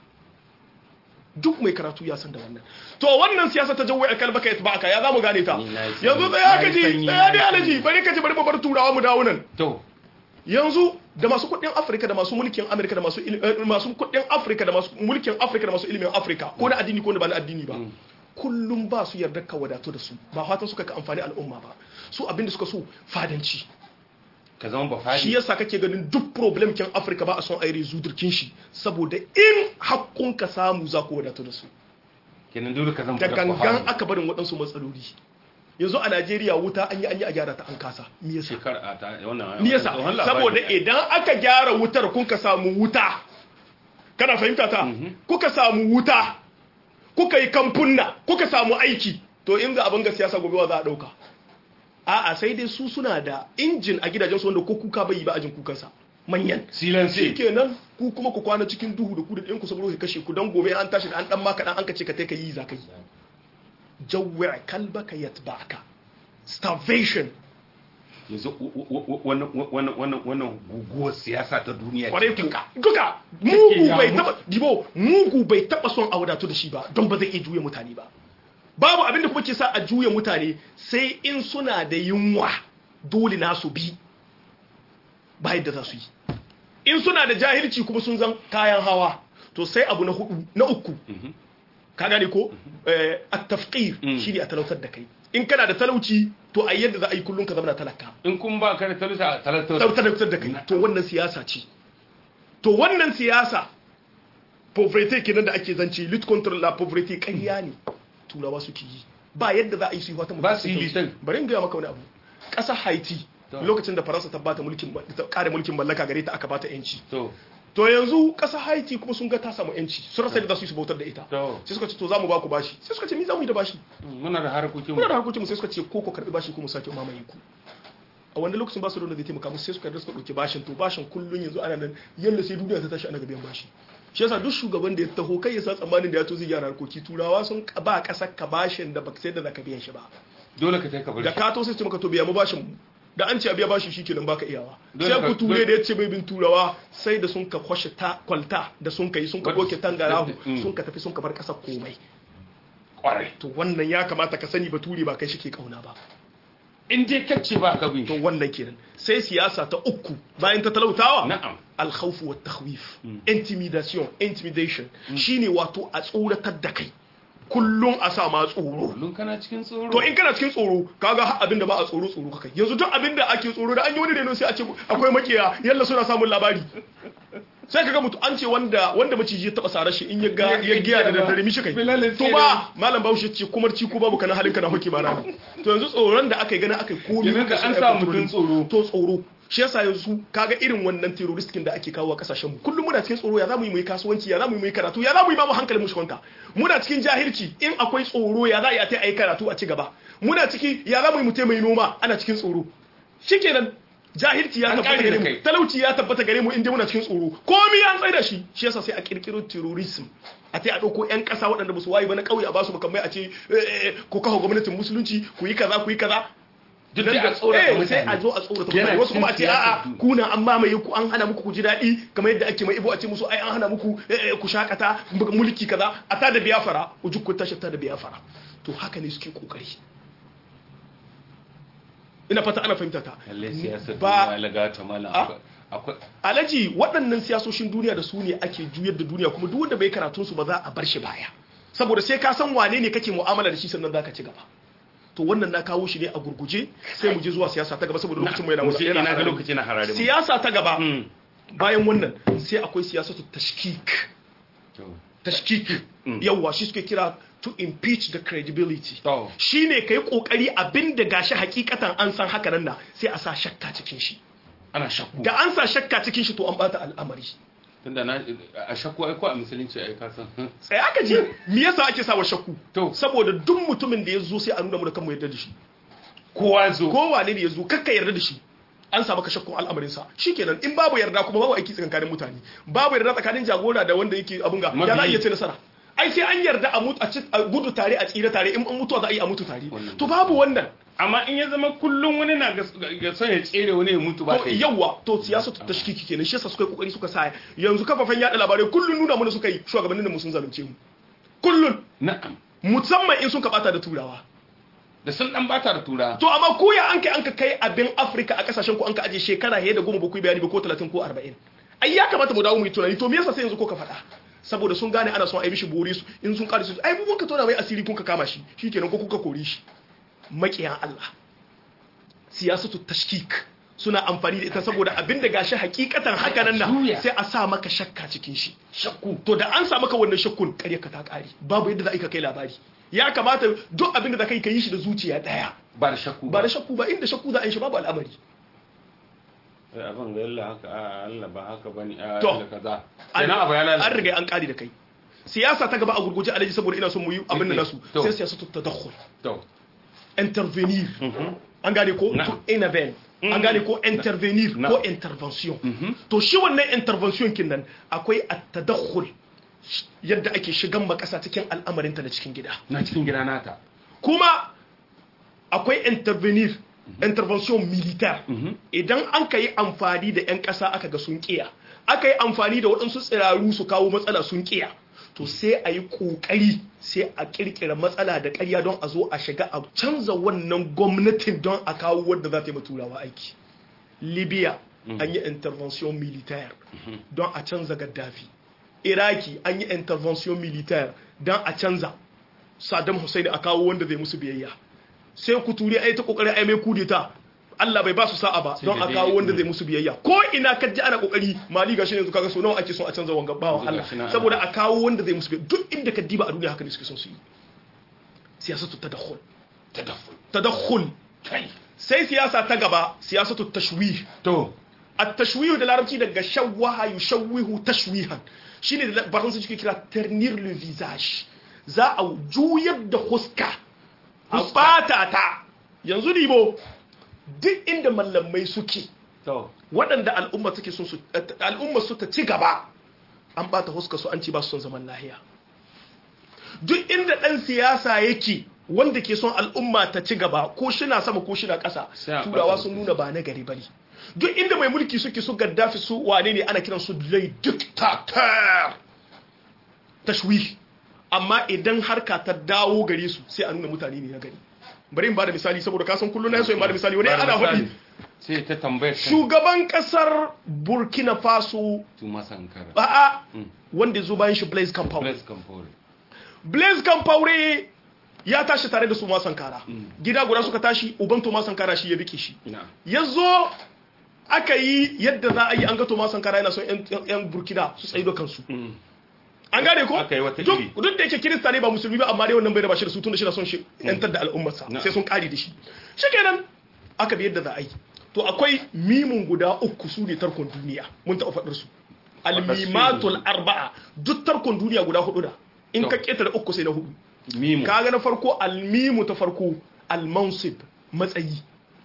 duk mai karatu ya san da wannan to wannan siyasa ta jawo akal baka yatba aka ya zamu gane ta yanzu tsaya ka ji tsaya dai alaji bari ka ji bari mu bar turawa mu dawo nan
to
yanzu da masu kudin Afirka da masu mulkin Amerika da masu masu kudin Afirka da masu mulkin Afirka da masu ilimin Afirka ko na addini ko na ba na addini ba kullum ba su yarda ka wadatu da su ba fatan suka ka amfani al'umma ba su abinda suka so fadanci
ka zama ba fadi
shi yasa kake ganin duk problem kin Afirka ba a son aire zudurkin shi saboda in hakkun ka samu za ku wadatu da su
kenan dole ka zama
da gangan aka barin waɗansu matsaloli yanzu a Najeriya wuta an yi an yi a gyara ta an kasa me yasa
shekara ta wannan
me yasa saboda idan aka gyara wutar kun ka samu wuta kana fahimta ta kuka samu wuta kuka yi kamfunna kuka samu aiki to in za abin ga siyasa gobe wa za a dauka a'a sai dai su suna da injin a gidajen su wanda ko kuka bai yi ba ajin kukansa manyan
silansi
kenan ku kuma ku kwana cikin duhu da ku da ɗin ku saboda kashe ku dan gobe an tashi da an dan maka dan an kace ka tai ka yi za ka yi jawwa kalbaka yatba'aka starvation
yanzu wannan guguwar siyasa ta duniya
kwarai duka duka mugu bai taba dibo mugu bai taba son a wadatu da shi ba don ba zai iya juya mutane ba babu abin da kuma ke sa a juya mutane sai in suna da yunwa dole na su bi ba yadda za su yi in suna da jahilci kuma sun zan kayan hawa to sai abu na hudu na uku ka gane ko a tafqir shine a talautar da kai in kana da talauci to a yadda za a yi kullum ka zama talaka
in kun ba ka da talauci a talautar
talautar da kai to wannan siyasa ce to wannan siyasa poverty kenan da ake zance lit control la poverty ƙarya ne turawa suke yi ba yadda za a yi su yi wata
ba su yi litan
bari in gaya maka wani abu ƙasar haiti lokacin da faransa ta bata mulkin ta kare mulkin mallaka gare ta aka bata yanci
to
to yanzu ƙasar haiti kuma sun ga ta samu yanci sun rasa yadda za su yi su bautar da ita
To.
sai suka ce to za mu ba ku bashi sai suka ce mi za mu yi da bashi
muna da harkokin
muna da harkokin mu sai suka ce ko ku karbi bashi ko mu sake mamaye ku a wanda lokacin ba su da wanda zai taimaka musu sai suka yarda suka dauki bashin to bashin kullun yanzu ana nan yalla sai duniya ta tashi ana ga biyan bashi shi yasa duk shugaban da ya taho kai ya sa tsammanin da ya to zai gyara harkoki turawa sun ba kasar ka bashin da baka sai da zaka biyan shi ba
dole ka taika
da
bar
ka to sai su ce maka to biya mu bashin mu da an ce a biya bashi shikenan baka iyawa
Dole
sai
ka-
ku ture da ya ce bai bin turawa sai da sun ka kwashe ta kwalta da sun ka yi sun ka
Wadda-
doke tangarahu
Mm.
sun ka tafi sun ka bar kasar komai
kwarai
to wannan ya kamata ka sani bature ba kai shi ke kauna ba
in dai kacce ba ka bin
to wannan kenan sai siyasa ta uku bayan ta talautawa
na'am
alkhawf wa takhwif intimidation intimidation shine wato a tsoratar da kai kullum a sa ma tsoro
kullum kana cikin tsoro
to in kana cikin tsoro kaga har abin da ba a tsoro tsoro kakai yanzu duk abin da ake tsoro da an yi wani reno sai a ce akwai makiya yalla suna samun labari sai kaga mutu an ce wanda wanda maciji ya taba sarar shi in ya ga ya giya da daddare mishi kai
Bilalin
to ba malam Bahaushe ce kumar ci ko babu kana halin kana hoki ba na to yanzu tsoron da aka yi gana aka yi komi
Yanzu da
kuka
an
so
sa
ai
mutum
control.
tsoro.
to tsoro shi yasa yanzu kaga irin wannan terrorist da ake kawo a kasashen mu kullum muna cikin tsoro ya zamu yi mu yi kasuwanci ya zamu yi mu yi karatu ya zamu yi ba mu hankalin mu shi kwanta muna cikin jahilci in akwai tsoro ya za a yi a ta yi karatu a ci gaba muna ciki ya zamu yi mu ta mai noma ana cikin tsoro shikenan jahilci ya
An
tabbata
ƙare
gare
da
mu
kai.
talauci ya tabbata gare mu inda muna cikin tsoro komai an tsaye da shi shi yasa sai a kirkiro terrorism a ta a ɗauko 'yan ƙasa waɗanda ba su wayi ba na ƙauye a basu makamai a ce eh, eh, ko kawo gwamnatin musulunci ku yi kaza ku yi kaza
duk
nan
da
da
a tsorata
eh, sai a
mutane
zo a tsorata
Yana
mutane wasu kuma a ce
cikin
a'a
siyasar
kuna an mamaye ku an hana muku ku ji daɗi kamar yadda ake mai ibo a ce musu ai an hana muku eh, eh, ku shakata mu- mulki kaza a ta da biyafara ujuk ku tashi ta da biyafara to haka ne suke kokari ina fata ana fahimta ta
lalle siyasar
ba
duniya lagata malam
Ah.
akwai- akwai
alaji waɗannan siyasoshin duniya da su ne ake juyar da duniya kuma duk wanda bai karatun su ba za a bar shi baya saboda sai ka san wane ne kake mu'amala da shi sannan zaka ci gaba to wannan na kawo shi ne a gurguje sai mu je zuwa siyasa ta gaba saboda lokacin mu yana
Musu
yana
ina ga
harare.
lokaci na harare mu.
siyasa ta gaba
Mm.
bayan wannan sai akwai siyasatu tashkik
To.
tashkik yawwa shi suke kira to impeach the credibility
To.
shine kai kokari abinda gashi hakikatan an san haka nan na sai a sa shakka cikin shi
ana shakku
da an sa shakka cikin shi to an bata al'amari
tunda na a shakku ai ko a musulunci ai ka san hmm.
sai aka ji me yasa ake sawa shakku
To.
saboda duk mutumin da ya zo sai a nuna mu da kanmu yarda da shi
kowa zo
ko wane ne ya zo kakka yarda da shi an samu ka shakkun al'amarin sa shikenan in babu yarda kuma babu aiki tsakanin mutane babu yarda tsakanin jagora da wanda yake abun ga ya za iya ce nasara ai sai an yarda a mutu a gudu tare a tsira tare in an mutu za a yi a mutu tare to babu wannan
amma in ya zama kullum wani na ga son ya tsere wani ya mutu ba
to yawa to siyasa ta tashkiki kenan shi yasa suka yi kokari suka sa yanzu kafafen yada labarai kullun nuna mana suka yi shugabannin da mu sun zalunce mu kullun
na'am
musamman in sun ka bata da turawa
da sun dan bata da turawa
to amma ko ya an kai an ka kai abin Afirka a kasashen ku an ka aje shekara he da goma ba ku bayani ba ko 30 ko 40 ai ya kamata mu dawo mu yi tunani to me yasa sai yanzu ko ka faɗa saboda sun gane ana son a yi mishi bore su in sun kare su ai mun ka tona mai asiri kun ka kama shi shikenan ko kuka kore shi makiyan Allah siyasatu tashkik suna amfani da ita saboda abin da gashi hakikatan haka nan na sai a sa maka shakka cikin shi shakku to da an sa maka wannan shakkun kare ka ta kare babu yadda za ka kai labari ya kamata duk abin da za ka yi ka yi shi da zuciya daya
ba da shakku
ba da shakku ba inda shakku za a yi shi babu al'amari
abin ga yalla haka Allah ba haka bane
to
kaza
an riga an kare da kai siyasa ta gaba a gurguje alaji saboda ina son mu yi abin da nasu sai siyasa ta tadakhul
to
intervenir an gane ko to intervene an gane ko intervenir ko intervention to shi wannan intervention kin nan akwai at-tadakhul yadda ake shigan makasa cikin al'amarinta na cikin gida
na cikin gida nata
kuma akwai intervenir intervention militaire idan an ka yi amfani da 'yan ƙasa aka ga sun ƙiya aka yi amfani da waɗansu tsiraru su kawo matsala sun ƙiya to sai a yi ƙoƙari sai a ƙirƙira matsala da ƙarya don a zo a shiga a canza wannan gwamnatin don a kawo wadda za ta yi turawa aiki libya an yi intervention militaire don a canza gaddafi iraki an yi intervention militaire don a canza saddam hussein a kawo wanda zai musu biyayya sai ku turi ai ta kokarin ai mai kudeta Allah bai ba su sa'a ba don a kawo wanda zai musu biyayya ko ina ka ji ana kokari mali gashi yanzu kaga so nawa ake son a canza wanga bawa Allah saboda a kawo wanda zai musu biyayya duk inda ka diba a duniya haka ne suke son su yi siyasatu tadakhul
tadakhul
tadakhul sai siyasa ta gaba siyasatu tashwih
to
at-tashwih da larabci daga shawwaha yushawwihu tashwihan shine da faransa suke kira ternir le visage za a juyar da huska a bata ta yanzu dibo duk inda mallamai suke waɗanda al'umma suke sun su al'umma su ta ci gaba an bata huska su an ci ba su son zaman lahiya duk inda ɗan siyasa yake wanda ke son al'umma ta ci gaba ko shina sama ko shina ƙasa turawa sun nuna ba na gari bane duk inda mai mulki suke su gaddafi su wane ne ana kiran su lai dictator tashwih amma idan harka ta dawo gare su sai a nuna mutane ne na gari bari in ba da misali saboda kasan kullum na so in ba da misali wani ana faɗi
sai ta tambayar
shugaban kasar burkina faso
tuma sankara
a'a wanda zo bayan shi blaise compaore
blaise compaore
blaise compaore ya tashi tare da su ma sankara gida guda suka tashi uban toma sankara shi ya rike shi ya zo aka yi yadda za a yi an ga toma sankara yana son yan burkina su tsaye da kansu an gane ko duk da yake kirista ne ba musulmi ba amma dai wannan bai da bashi da su tunda shi na son shi yantar da al'ummarsa sai sun kare da shi shikenan aka bi yadda za a yi to akwai mimun guda uku su ne tarkon duniya mun taɓa faɗar su almimatul arba'a duk tarkon duniya guda hudu da in ka ketare uku sai na hudu kaga na farko almimu ta farko almansib matsayi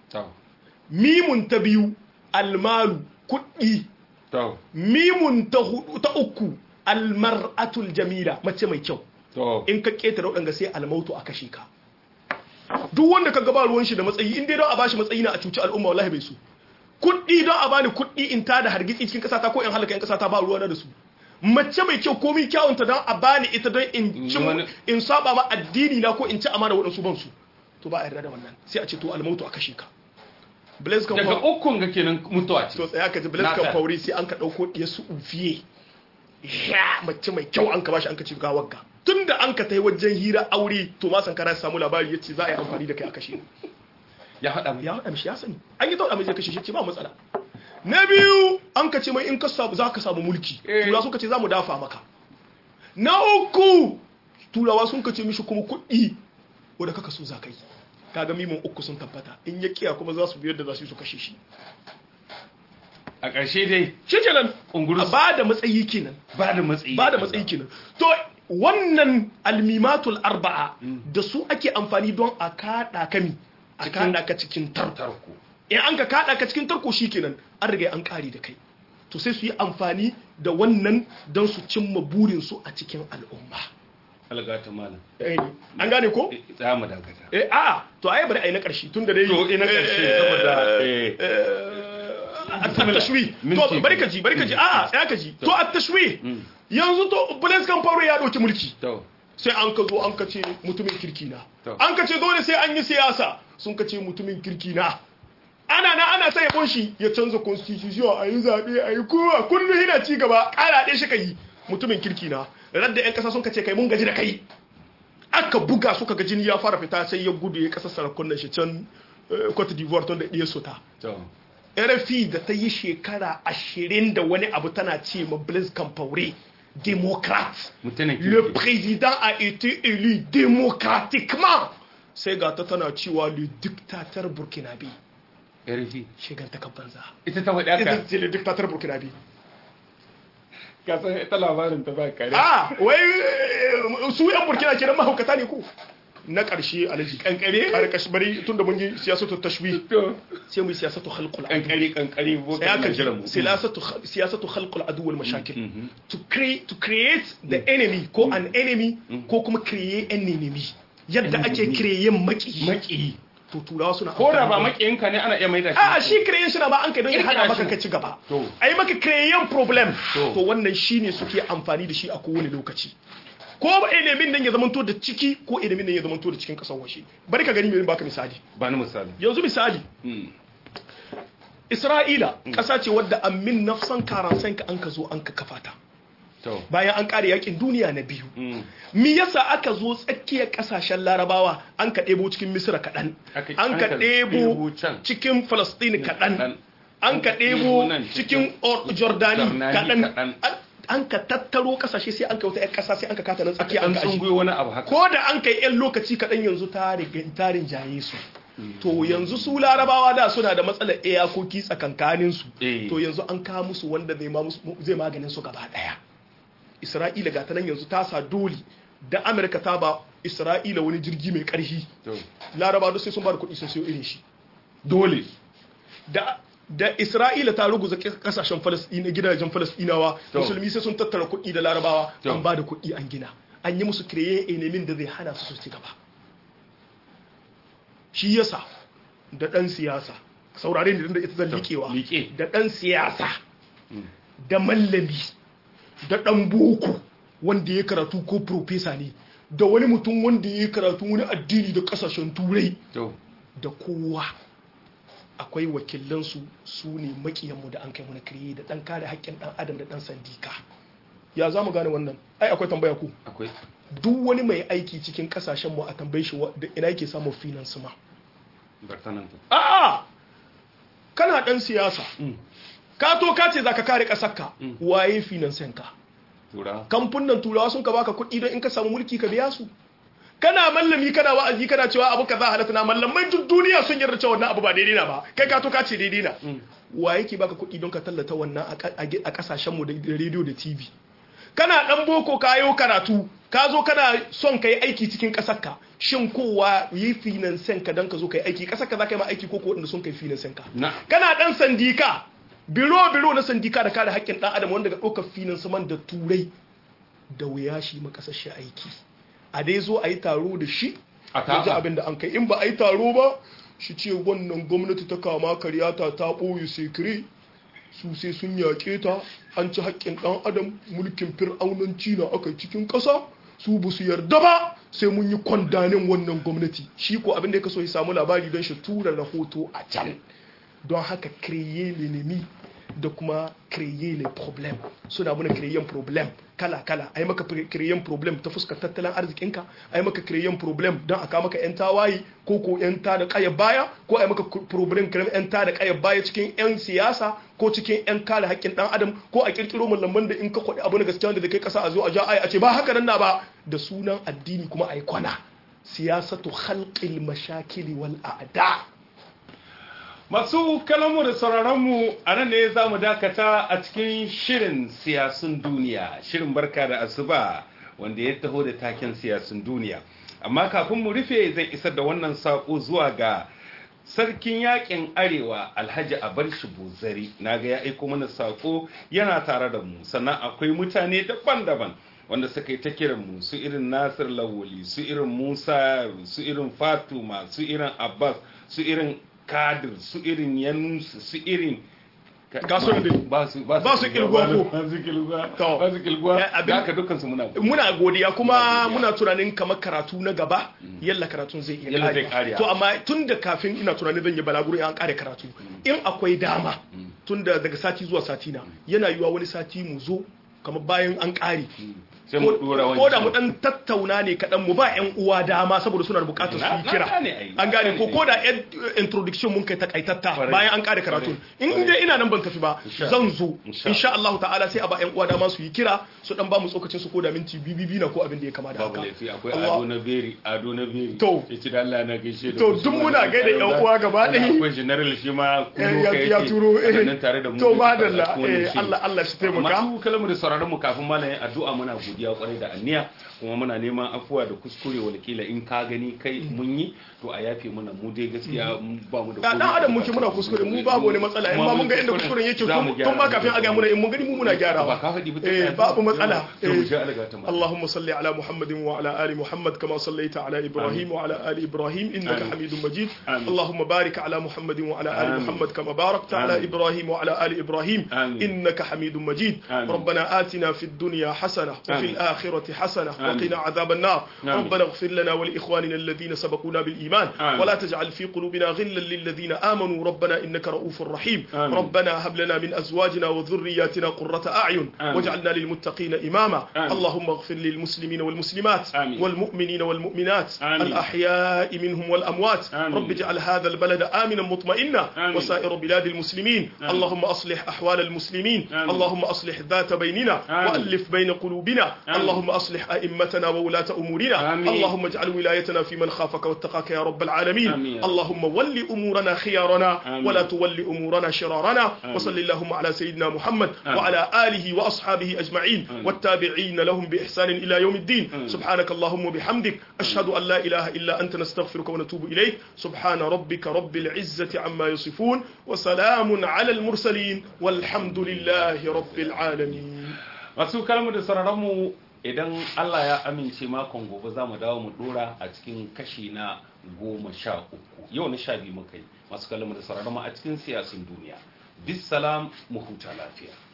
mimun ta biyu almalu kuɗi mimun ta uku almar'atul jamila mace mai kyau in ka ketare waɗanda sai almautu a kashe ka duk wanda ka gaba ruwan shi da matsayi in dai don a bashi matsayi na a cuci al'umma wallahi bai su kuɗi don a bani kuɗi in ta da hargitsi cikin ƙasa ta ko in halaka in ƙasa ta ba ruwa da su mace mai kyau komi kyawunta don a bani ita don in ci in saba ma addini na ko in ci amana waɗansu ban su to ba a yarda da wannan sai a ce to almautu a kashe ka Blaise
Compaoré daga ukun ga kenan mutuwa ce
to tsaya ka ji Blaise Compaoré sai an ka dauko diya su ufiye ya mace mai kyau an ka bashi an ka ci gawar ga tunda an ka tai wajen hira aure to ma sankara samu labari yace za a yi amfani da kai a kashe
ya hada
ya hada mishi ya sani an yi tauda mai zai kashe shi ce ba matsala na biyu an ka ce mai in ka samu za ka samu mulki tura sun ka ce za mu dafa maka na uku turawa sun ka ce mishi kuma kuɗi wadda kaka so za ka yi kaga mimin uku sun tabbata in ya kiya kuma za su biyar da za su yi su kashe shi
a ƙarshe dai
shi kenan
ungurus
ba da matsayi kenan
ba da matsayi
ba da matsayi kenan to wannan almimatul arba'a da su ake amfani don a kada kami a kada ka cikin tarko in an ka kada ka cikin tarko shikenan an riga an kare da kai to sai su yi amfani da wannan don su cimma burinsu a cikin al'umma
algata malam
an gane ko?
za mu dakata
eh a to ai bari ai na karshe tun da dai
to ina karshe saboda
at-tashwi to bari ka ji bari ka ji a ya ka ji to at-tashwi yanzu to Blaise Compaoré ya dauki mulki
to
sai an ka zo an ka ce mutumin kirki na an ka ce dole sai an yi siyasa sun ka ce mutumin kirki na ana na ana ta yabon shi ya canza constitution a yi zaɓe a yi kowa kullum yana ci gaba ƙara ɗaya shi ka yi mutumin kirki na radda 'yan ƙasa sun ka ce kai mun gaji da kai aka buga suka ga jini ya fara fita sai ya gudu ya ƙasa sarakunan shi can Cote d'Ivoire tun da ɗaya sota RFI da ta yi shekara ashirin da wani abu tana ce ma Blaise Compaoré démocrate le président a été élu démocratiquement sai ga ta tana cewa le dictateur burkinabé
RFI
shigar ta banza
ita ta faɗi haka
ita ce le dictateur burkinabé
ka san ita labarin ta ba kare
ah wai su yan burkina kenan mahaukata ne ko na ƙarshe alaji
kankare
ƙarƙashi bari tun da mun yi siyasatu tashwi sai mu yi siyasatu khalqul
kankare kankare bo
sai aka siyasatu siyasatu khalqul adu wal mashakil to create to create the enemy ko an enemy ko kuma create an enemy yadda ake create maki
maki
to turawa suna
ko da ba makiyinka ne ana iya maida shi
a shi create shi na ba an kai don ya hada maka ka ci gaba ai maka create problem to wannan shine suke amfani da shi a kowane lokaci ko ilimin nan ya zamanto da ciki ko ilimin nan ya zamanto da cikin kasar washe bari ka gani mai baka misali
ba ni misali
yanzu misali Isra'ila ƙasa ce wadda amin nafsan karansan ka an ka zo an ka kafa ta bayan an ƙare yakin duniya na biyu mi yasa aka zo tsakiyar ƙasashen larabawa an ka ɗebo cikin misira kaɗan an ka ɗebo cikin falastini kaɗan an ka ɗebo cikin jordani kaɗan an ka tattaro kasashe sai an ka wata 'yan kasa sai an ka kata nan tsakiya an ka aji
wani abu haka
ko da an kai 'yan lokaci kaɗan yanzu tarin jaye su to yanzu su larabawa da suna da matsalar iyakoki tsakankanin su to yanzu an kawo musu wanda zai maganin su gaba ɗaya isra'ila ga ta nan yanzu ta sa dole da amurka ta ba isra'ila wani jirgi mai ƙarfi larabawa sai sun ba da kuɗi sun siyo irin shi
dole
da da Isra'ila ta ruguza kasashen Falasɗina gidajen Falasɗinawa musulmi sai sun tattara kuɗi da Larabawa an ba da kuɗi an gina an yi musu kireye ilimin da zai hana su su ci gaba shi yasa da ɗan siyasa saurare ne da ita zan liƙewa da ɗan siyasa da mallami da ɗan boko wanda ya karatu ko profesa ne da wani mutum wanda ya karatu wani addini da ƙasashen turai da kowa akwai wakilansu su ne makiyanmu da an kai mana kiriye da dan kare haƙƙin dan adam da dan sandika ya za mu gane wannan ai akwai tambaya ku
akwai
duk wani mai aiki cikin kasashen mu a tambaye shi da ina yake samun finance ma a'a kana dan siyasa ka to ka ce zaka kare kasarka waye finance ka kamfunan turawa sun ka baka kuɗi don in ka samu mulki ka biya su kana mallami kana wa'azi kana cewa abu kaza halatta na mallamai duk duniya sun yarda cewa wannan abu ba daidai na ba kai ka to ka ce daidai na wa yake baka kuɗi don ka tallata wannan a kasashen mu da rediyo da TV kana dan boko kayo karatu ka zo kana son kai aiki cikin kasar ka shin kowa yi finansen ka don ka zo kai aiki kasar ka za ka yi ma aiki ko ko wanda sun kai finansen ka kana dan sandika biro biro na sandika da kare haƙƙin dan adam wanda ga ɗaukar finansaman da turai da wuya shi makasashe aiki a dai zo a yi taro da shi a ji abin da an kai in ba a yi taro ba shi ce wannan gwamnati ta kama karyata ta ɓoye sekire su sai sun yaƙe ta an ci haƙƙin ɗan adam mulkin fir'aunanci na aka cikin ƙasa su ba su yarda ba sai mun yi kwandanin wannan gwamnati shi ko abin da ya kaso ya samu labari don shi tura rahoto a can don haka créer l'ennemi da kuma créer les problèmes suna muna créer problem kala-kala ai maka créer problem ta fuskar tattalin arzikinka ai maka créer problem don aka maka yan tawaye ko ko yan ta da kayar baya ko ai maka problem kiran yan ta da kayar baya cikin yan siyasa ko cikin yan kare haƙƙin dan adam ko a kirkiro malaman da in ka kwaɗi abu na gaskiya da kai kasa a zo a ja ai a ce ba haka nan na ba da sunan addini kuma ai kwana siyasatu khalqil mashakili wal a'da
masu kalamu da sauraronmu a nan ne za mu dakata a cikin shirin siyasun duniya shirin barka da asuba wanda ya taho da taken siyasun duniya amma kafin mu rufe zai isar da wannan saƙo zuwa ga sarkin yakin arewa alhaji abarshi buzari na ga ya aiko mana sako yana tare da mu sannan akwai mutane daban-daban wanda suka yi ta kiran mu su irin nasir lawali su irin musa su irin fatuma su irin abbas su irin kadir su irin yanusu su irin
kasuwan da
ba su
ba su kilguwa ko
ba su kilguwa
To.
ba su kilguwa
Eh, abin-
da haka dukkan su muna
muna godiya kuma
Muna godiya.
muna tunanin kamar karatu na gaba yalla karatun zai iya
Yalla zai
ƙarewa.
ƙare.
to amma tun da kafin ina tunanin zan yi balaguro in an kare karatu in akwai dama tun da daga sati zuwa sati na yana yiwa wani sati mu zo kamar bayan an kare
sai mu dora wani
ko da mu dan tattauna ne kaɗan mu ba yan uwa dama saboda suna da bukatar su
Na-
yi
na
kira
gane ai,
an
na
gane ko
gane.
ko da yan introduction mun kai takaitatta
Kwarai.
bayan an kare karatu in
Kwarai.
dai ina nan ban tafi ba
Insha
zan zo
Insha
insha Allah ta'ala sai a ba yan uwa dama su yi kira su dan ba mu tsokacin su ko da minti bibi na ko abin da ya kama da
babu
haka
laifi akwai
Allah-
ado na beri ado na beri
To.
ya ci da Allah na gaishe da
To,
ku.
duk muna gaida yan uwa gaba ɗaya.
akwai general shi ma
Eh,
kuno
ya-
ka
ya
yake
turo eh.
ana nan tare da mu
to
duka
madalla
a cikin wannan
eh,
shiri.
Allah Allah shi taimaka
masu kalamu da sauraron mu kafin malamin addu'a muna godiya kwarai da anniya kuma muna neman afuwa da kuskure walkila in ka gani kai mun yi to a yafe muna mu dai gaskiya mun ba mu da
da dan adam muke muna kuskure mu babu wani matsala in ba mun ga inda kuskuren yake
Za mu
tun tun ma
gyara.
kafin a ga muna in mun gani mu muna
ba
gyarawa
ka faɗi ba
eh babu matsala
to mu
eh
sha Allah ta mala
اللهم صل على محمد وعلى ال محمد كما صليت على ابراهيم وعلى ال ابراهيم انك
آمين.
حميد مجيد
آمين.
اللهم بارك على محمد وعلى ال
آمين.
محمد كما باركت على
آمين.
ابراهيم وعلى ال ابراهيم
آمين.
انك حميد مجيد
آمين.
ربنا آتنا في الدنيا حسنه وفي
آمين.
الاخره حسنه
آمين.
وقنا عذاب النار
آمين.
ربنا اغفر لنا ولاخواننا الذين سبقونا بالايمان
آمين.
ولا تجعل في قلوبنا غلا للذين امنوا ربنا انك رؤوف رحيم
آمين.
ربنا هب لنا من ازواجنا وذرياتنا قرة اعين
آمين.
واجعلنا للمتقين اماما
آمين.
اللهم اغفر للمسلمين والمسلمات
آمين.
والمؤمنين والمؤمنات
آمين.
الأحياء منهم والأموات
آمين.
رب اجعل هذا البلد آمنا مطمئنا
آمين.
وسائر بلاد المسلمين
آمين.
اللهم أصلح أحوال المسلمين
آمين.
اللهم أصلح ذات بيننا
آمين.
وألف بين قلوبنا
آمين.
اللهم أصلح أئمتنا وولاة أمورنا
آمين.
اللهم اجعل ولايتنا في من خافك واتقاك يا رب العالمين
آمين.
اللهم ول أمورنا خيارنا
آمين.
ولا تول أمورنا شرارنا
آمين.
وصل اللهم على سيدنا محمد
آمين.
وعلى آله وأصحابه أجمعين
آمين.
والتابعين لهم بإحسان إلى يوم الدين
آمين.
سبحانك اللهم وبحمدك أشهد أن لا إله إلا أنت نستغفرك ونتوب إليك سبحان ربك رب العزة عما يصفون وسلام على المرسلين والحمد لله رب العالمين
masu kalmu da sauraron mu idan Allah ya amince makon gobe za mu dawo mu dora a cikin kashi na goma sha uku yau na sha biyu muka yi masu kalmu da sauraron mu a cikin siyasin duniya bisalam mu huta lafiya